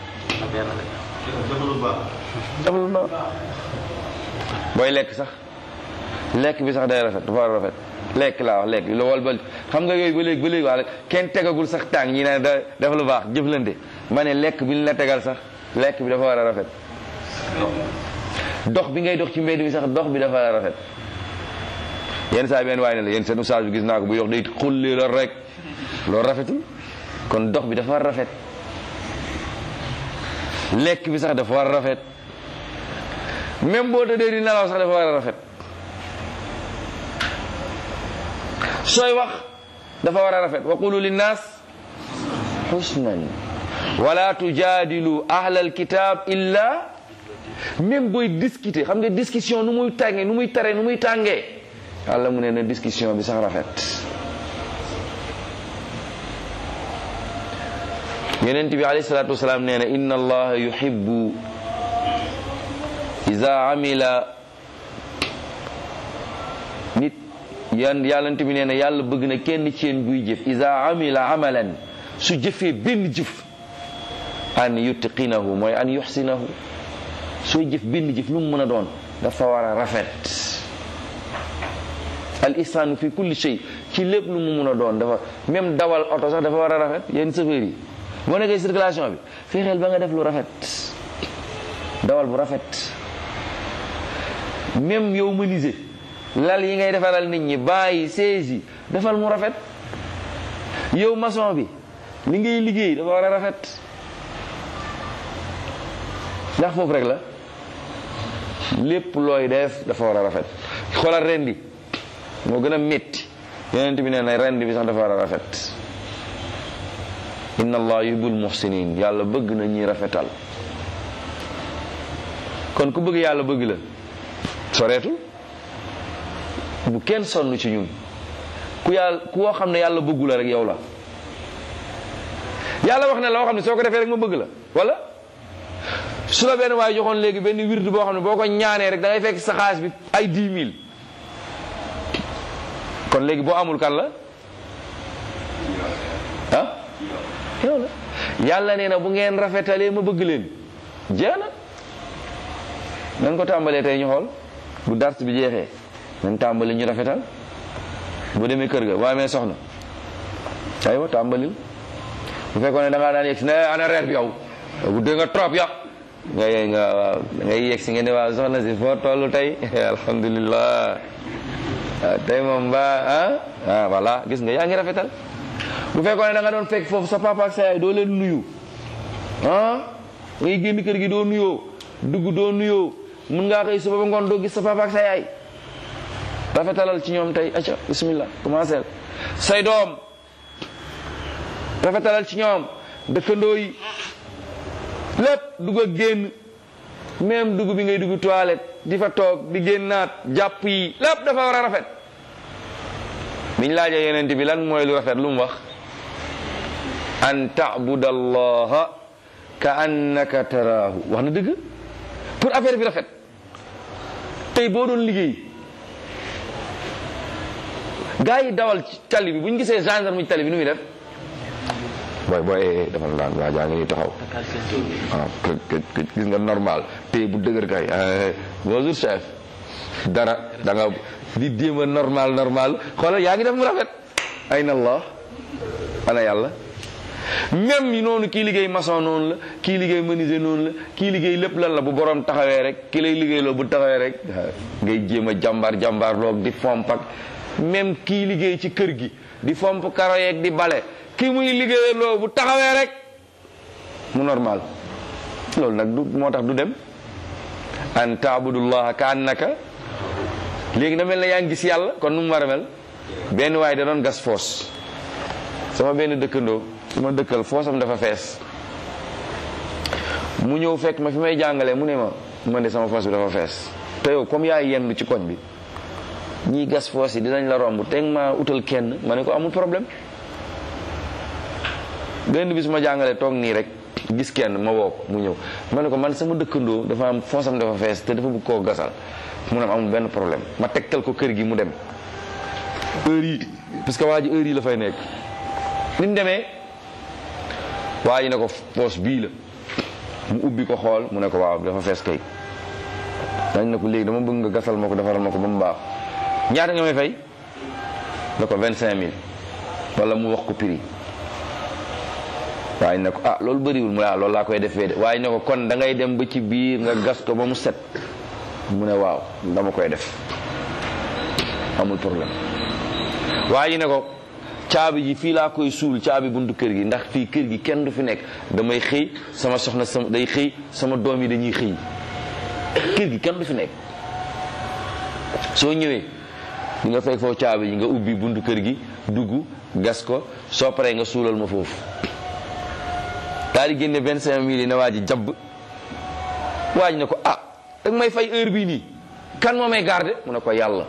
def lu baax booy lekk sax lekk bi sax day rafet dafa war a rafet lekk laa wax lekk lu wal ba xam nga yooyu ba léegi ba léegi wax kenn tegagul sax tàng ñi ne da def lu baax jëflante ma ne lekk bi ñu la tegal sax lekk bi dafa war a rafet dox bi ngay dox ci mbedd bi sax dox bi dafa war a rafet yenn saa benn waaye ne la yéen seen oustaz bi gis naa ko bu yox day xulli la rek loolu rafetul kon dox bi dafa war a rafet lekk bi sax dafa war a rafet même boo tëddee di nelaw sax dafa war a rafet sooy wax dafa war a rafet wa qulu linnaas xusnan wala tujaadilu ahlal kitab illa même booy discuter xam nga discussion nu muy tàngee nu muy taree nu muy tàngee yàlla mu ne na discussion bi sax rafet yonent bi alayhi salaatu wasalaam nee na inna allaha yuhibbu iza amila nit yan yàllante bi nee na yàlla bëgg na kenn ci yéen buy jëf iza amila amalan su jëfee benn jëf an yutqinahu mooy an yuxsinahu sooy jëf benn jëf lu mu mën a doon dafa war a rafet al ihsaanu fi kulli shay ci lépp lu mu mën a doon dafa même dawal oto sax dafa war a rafet yéen chauffeur yi boo nekkee circulation bi fexeel ba nga def lu rafet dawal bu rafet même yow menuisier lal yi ngay defaral nit ñi bàyyi siège yi defal mu rafet yow maçon bi li ngay liggéey dafa war a rafet ndax foofu rek la lépp looy def dafa war a rafet xoolal rendi moo gën a métti yonent bi nee na rendi bi sax dafa war a rafet inna allah yuhibbul muhsinin yàlla bëgg na ñuy rafetal kon ku bëgg yàlla bëgg la soreetul bu kenn sonn ci ñun ku yàlla ku woo xam ne yàlla bëggu la rek yow la yàlla wax ne loo xam ne soo ko defee rek ma bëgg la wala su la benn waaye joxoon léegi benn wird boo xam ne boo ko ñaanee rek da ngay fekk sa xaalis bi ay 10 000 kon léegi boo amul kan la ah yow la yàlla nee na bu ngeen rafetalee ma bëgg leen jeex na nan ko tàmbalee tey ñu xool bu dars bi jeexee nan tàmbali ñu rafetal bu demee kër ga boo amee soxna aywa tàmbalil bu fekkoon ne da ngaa daan yegg si ne ana reer bi yow bu dee nga trop ya nga ye nga waaw ngay yegg si nga ne waaw soxna si foo toll tey alhamdulilah tey moom ba ah ah voilà gis nga yaa ngi rafetal bu fekkoon ne da nga doon fekk foofu sa papa ak sa yaay doo leen nuyu ah ngay génn kër gi doo nuyoo dugg doo nuyoo mun ngaa xëy suba ba ngoon doo gis sa papa ak sa yaay rafetalal ci ñoom tey acca bismillah commencé say doom rafetalal ci ñoom dëkkandoo yi lépp dugg ak génn même dugg bi ngay dugg toilette di fa toog di génnaat jàpp yi lépp dafa war a rafet biñ laajee yonent bi lan mooy lu rafet lu mu wax an ta'buda allaha ka annaka taraahu wax na dëgg pour affaire bi rafet tey boo doon liggéey gaa yi dawal ci tali bi bu ñu gisee gendarme ci tali bi nu muy def booy booy dafa daan waa jaa ngi taxaw ah gis nga normal tey bu dëgër kay bonjour chef dara da nga di déem a normal normal xoolal yaa ngi def mu rafet ayna allah ana yàlla même yi noonu kii liggéey maçon noonu la kii liggéey menuisier noonu la kii liggéey lépp lan la bu borom taxawee rek ki lay liggéey loo bu taxawee rek ngay jéem a jàmbaar jàmbaar loog di fomp ak même kii liggéey ci kër gi di fomp karo yeeg di bale ki muy liggéey loo bu taxawee rek mu normal loolu nag du moo tax du dem an taabudullaha ka annaka léegi na mel na yaa ngi gis yàlla kon nu mu war a mel benn waaye da doon gas foos sama benn dëkkandoo su ma dëkkal foosam dafa fees mu ñëw fekk ma fi may jàngalee mu ne ma man de sama foos bi dafa fees te yow comme yaay yenn ci koñ bi ñiy gas foos yi dinañ la romb teg ma utal kenn ma ne ko amul problème benn bis ma jàngalee toog nii rek gis kenn ma woo ko mu ñëw ma ne ko man sama dëkkandoo dafa am foosam dafa fees te dafa bëgg koo gasal mu ne amul benn problème ma tegtal ko kër gi mu dem heure yi parce que waa ji heure yi la fay nekk ni mu demee waa ji ne ko poos bii la mu ubbi ko xool mu ne ko waaw dafa fees kay dañ ne ko léegi dama bëgg nga gasal ma ko defaral ma ko ba mu baax ñaata nga may fay ne ko vingt cinq mille wala mu wax ko prix waaye ne ko ah loolu bëriwul mu ne ah loolu laa koy defee de waaye ne ko kon da ngay dem ba ci biir nga gas ko ba mu set mu ne waaw dama koy def amul problème waaye ne ko caabi ji fii laa koy suul caabi buntu kër gi ndax fii kër gi kenn du fi nekk damay xëy sama soxna sama day xëy sama doom yi dañuy xëy kër gi kenn du fi nekk soo ñëwee di nga fekk foofu caabi ji nga ubbi buntu kër gi dugg gas ko soo paree nga suulal ma foofu daal di génne vingt cinq mille yi ne waa ji jabb waaj ne ko ah dag may fay heure bii nii kan moo may garde mu ne ko yàlla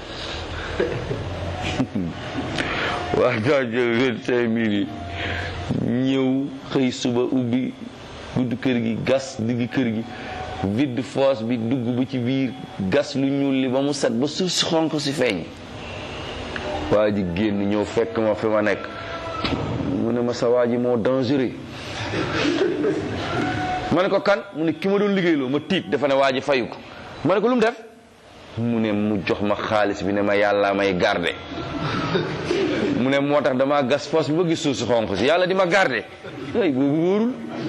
waa daa jël vingt cinq mille yi ñëw xëy suba ubbi buntu kër gi gas digg kër gi vide fosse bi dugg ba ci biir gas lu ñuul li ba mu set ba suuf si xonk si feeñ waa ji génn ñëw fekk ma fi ma nekk mu ne ma sa waa ji moo dangereux ma ne ko kan mu ne ki ma doon liggéeyloo ma tiit dafa ne waa ji fayu ko ma ne ko lu mu def mu ne mu jox ma xaalis bi ne ma yàlla may garde mu ne moo tax damaa gas fosse bi ba gis suuf si xonk si yàlla di ma garde ay boobu wóorul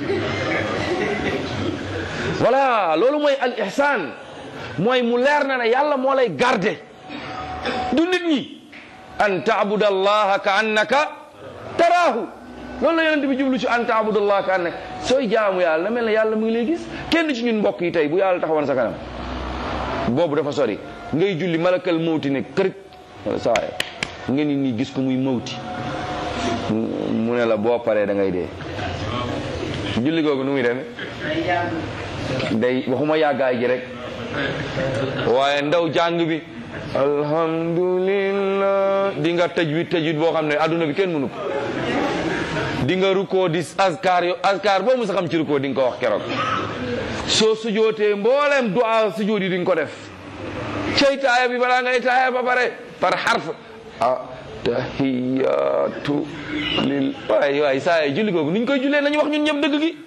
voilà loolu mooy al ihsan mooy mu leer na ne yàlla moo lay garde du nit ñi an taabuda allaha ka annaka taraahu loolu la yonent bi jublu ci an taabuda allaha ka annaka sooy jaamu yàlla na mel ne yàlla mu ngi lay gis kenn ci ñun mbokk yi tey bu yàlla taxawoon sa kanam boobu dafa sori ngay julli malakal mawti ne kër wala saa nga ni nii gis ko muy mawti mu ne la boo paree da ngay dee julli googu nu muy demee day waxuma yàggaay gi rek waaye ndaw jàng bi alhamdulillah di nga tëj wi tëj wit boo xam ne adduna bi kenn mënu ko di nga rukkoo di askar yo askar boo mu sa xam ci rukkoo di nga ko wax keroog soo sujootee mboolem du'a sujood yi di nga ko def cey taaya bi balaa ngay taaya ba pare par xarf ah tahiyatu lil waay waay saa yi julli googu nuñ koy jullee nañu wax ñun ñëpp dëgg gi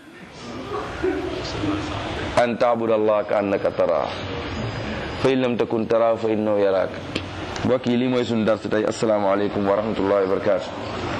an taabud allah ka annaka tara fa in lam takun tara fa innahu yaraak mbokk yi lii mooy suñu dars tey asalaamaaleykum wa rahmatullahi wa barakatu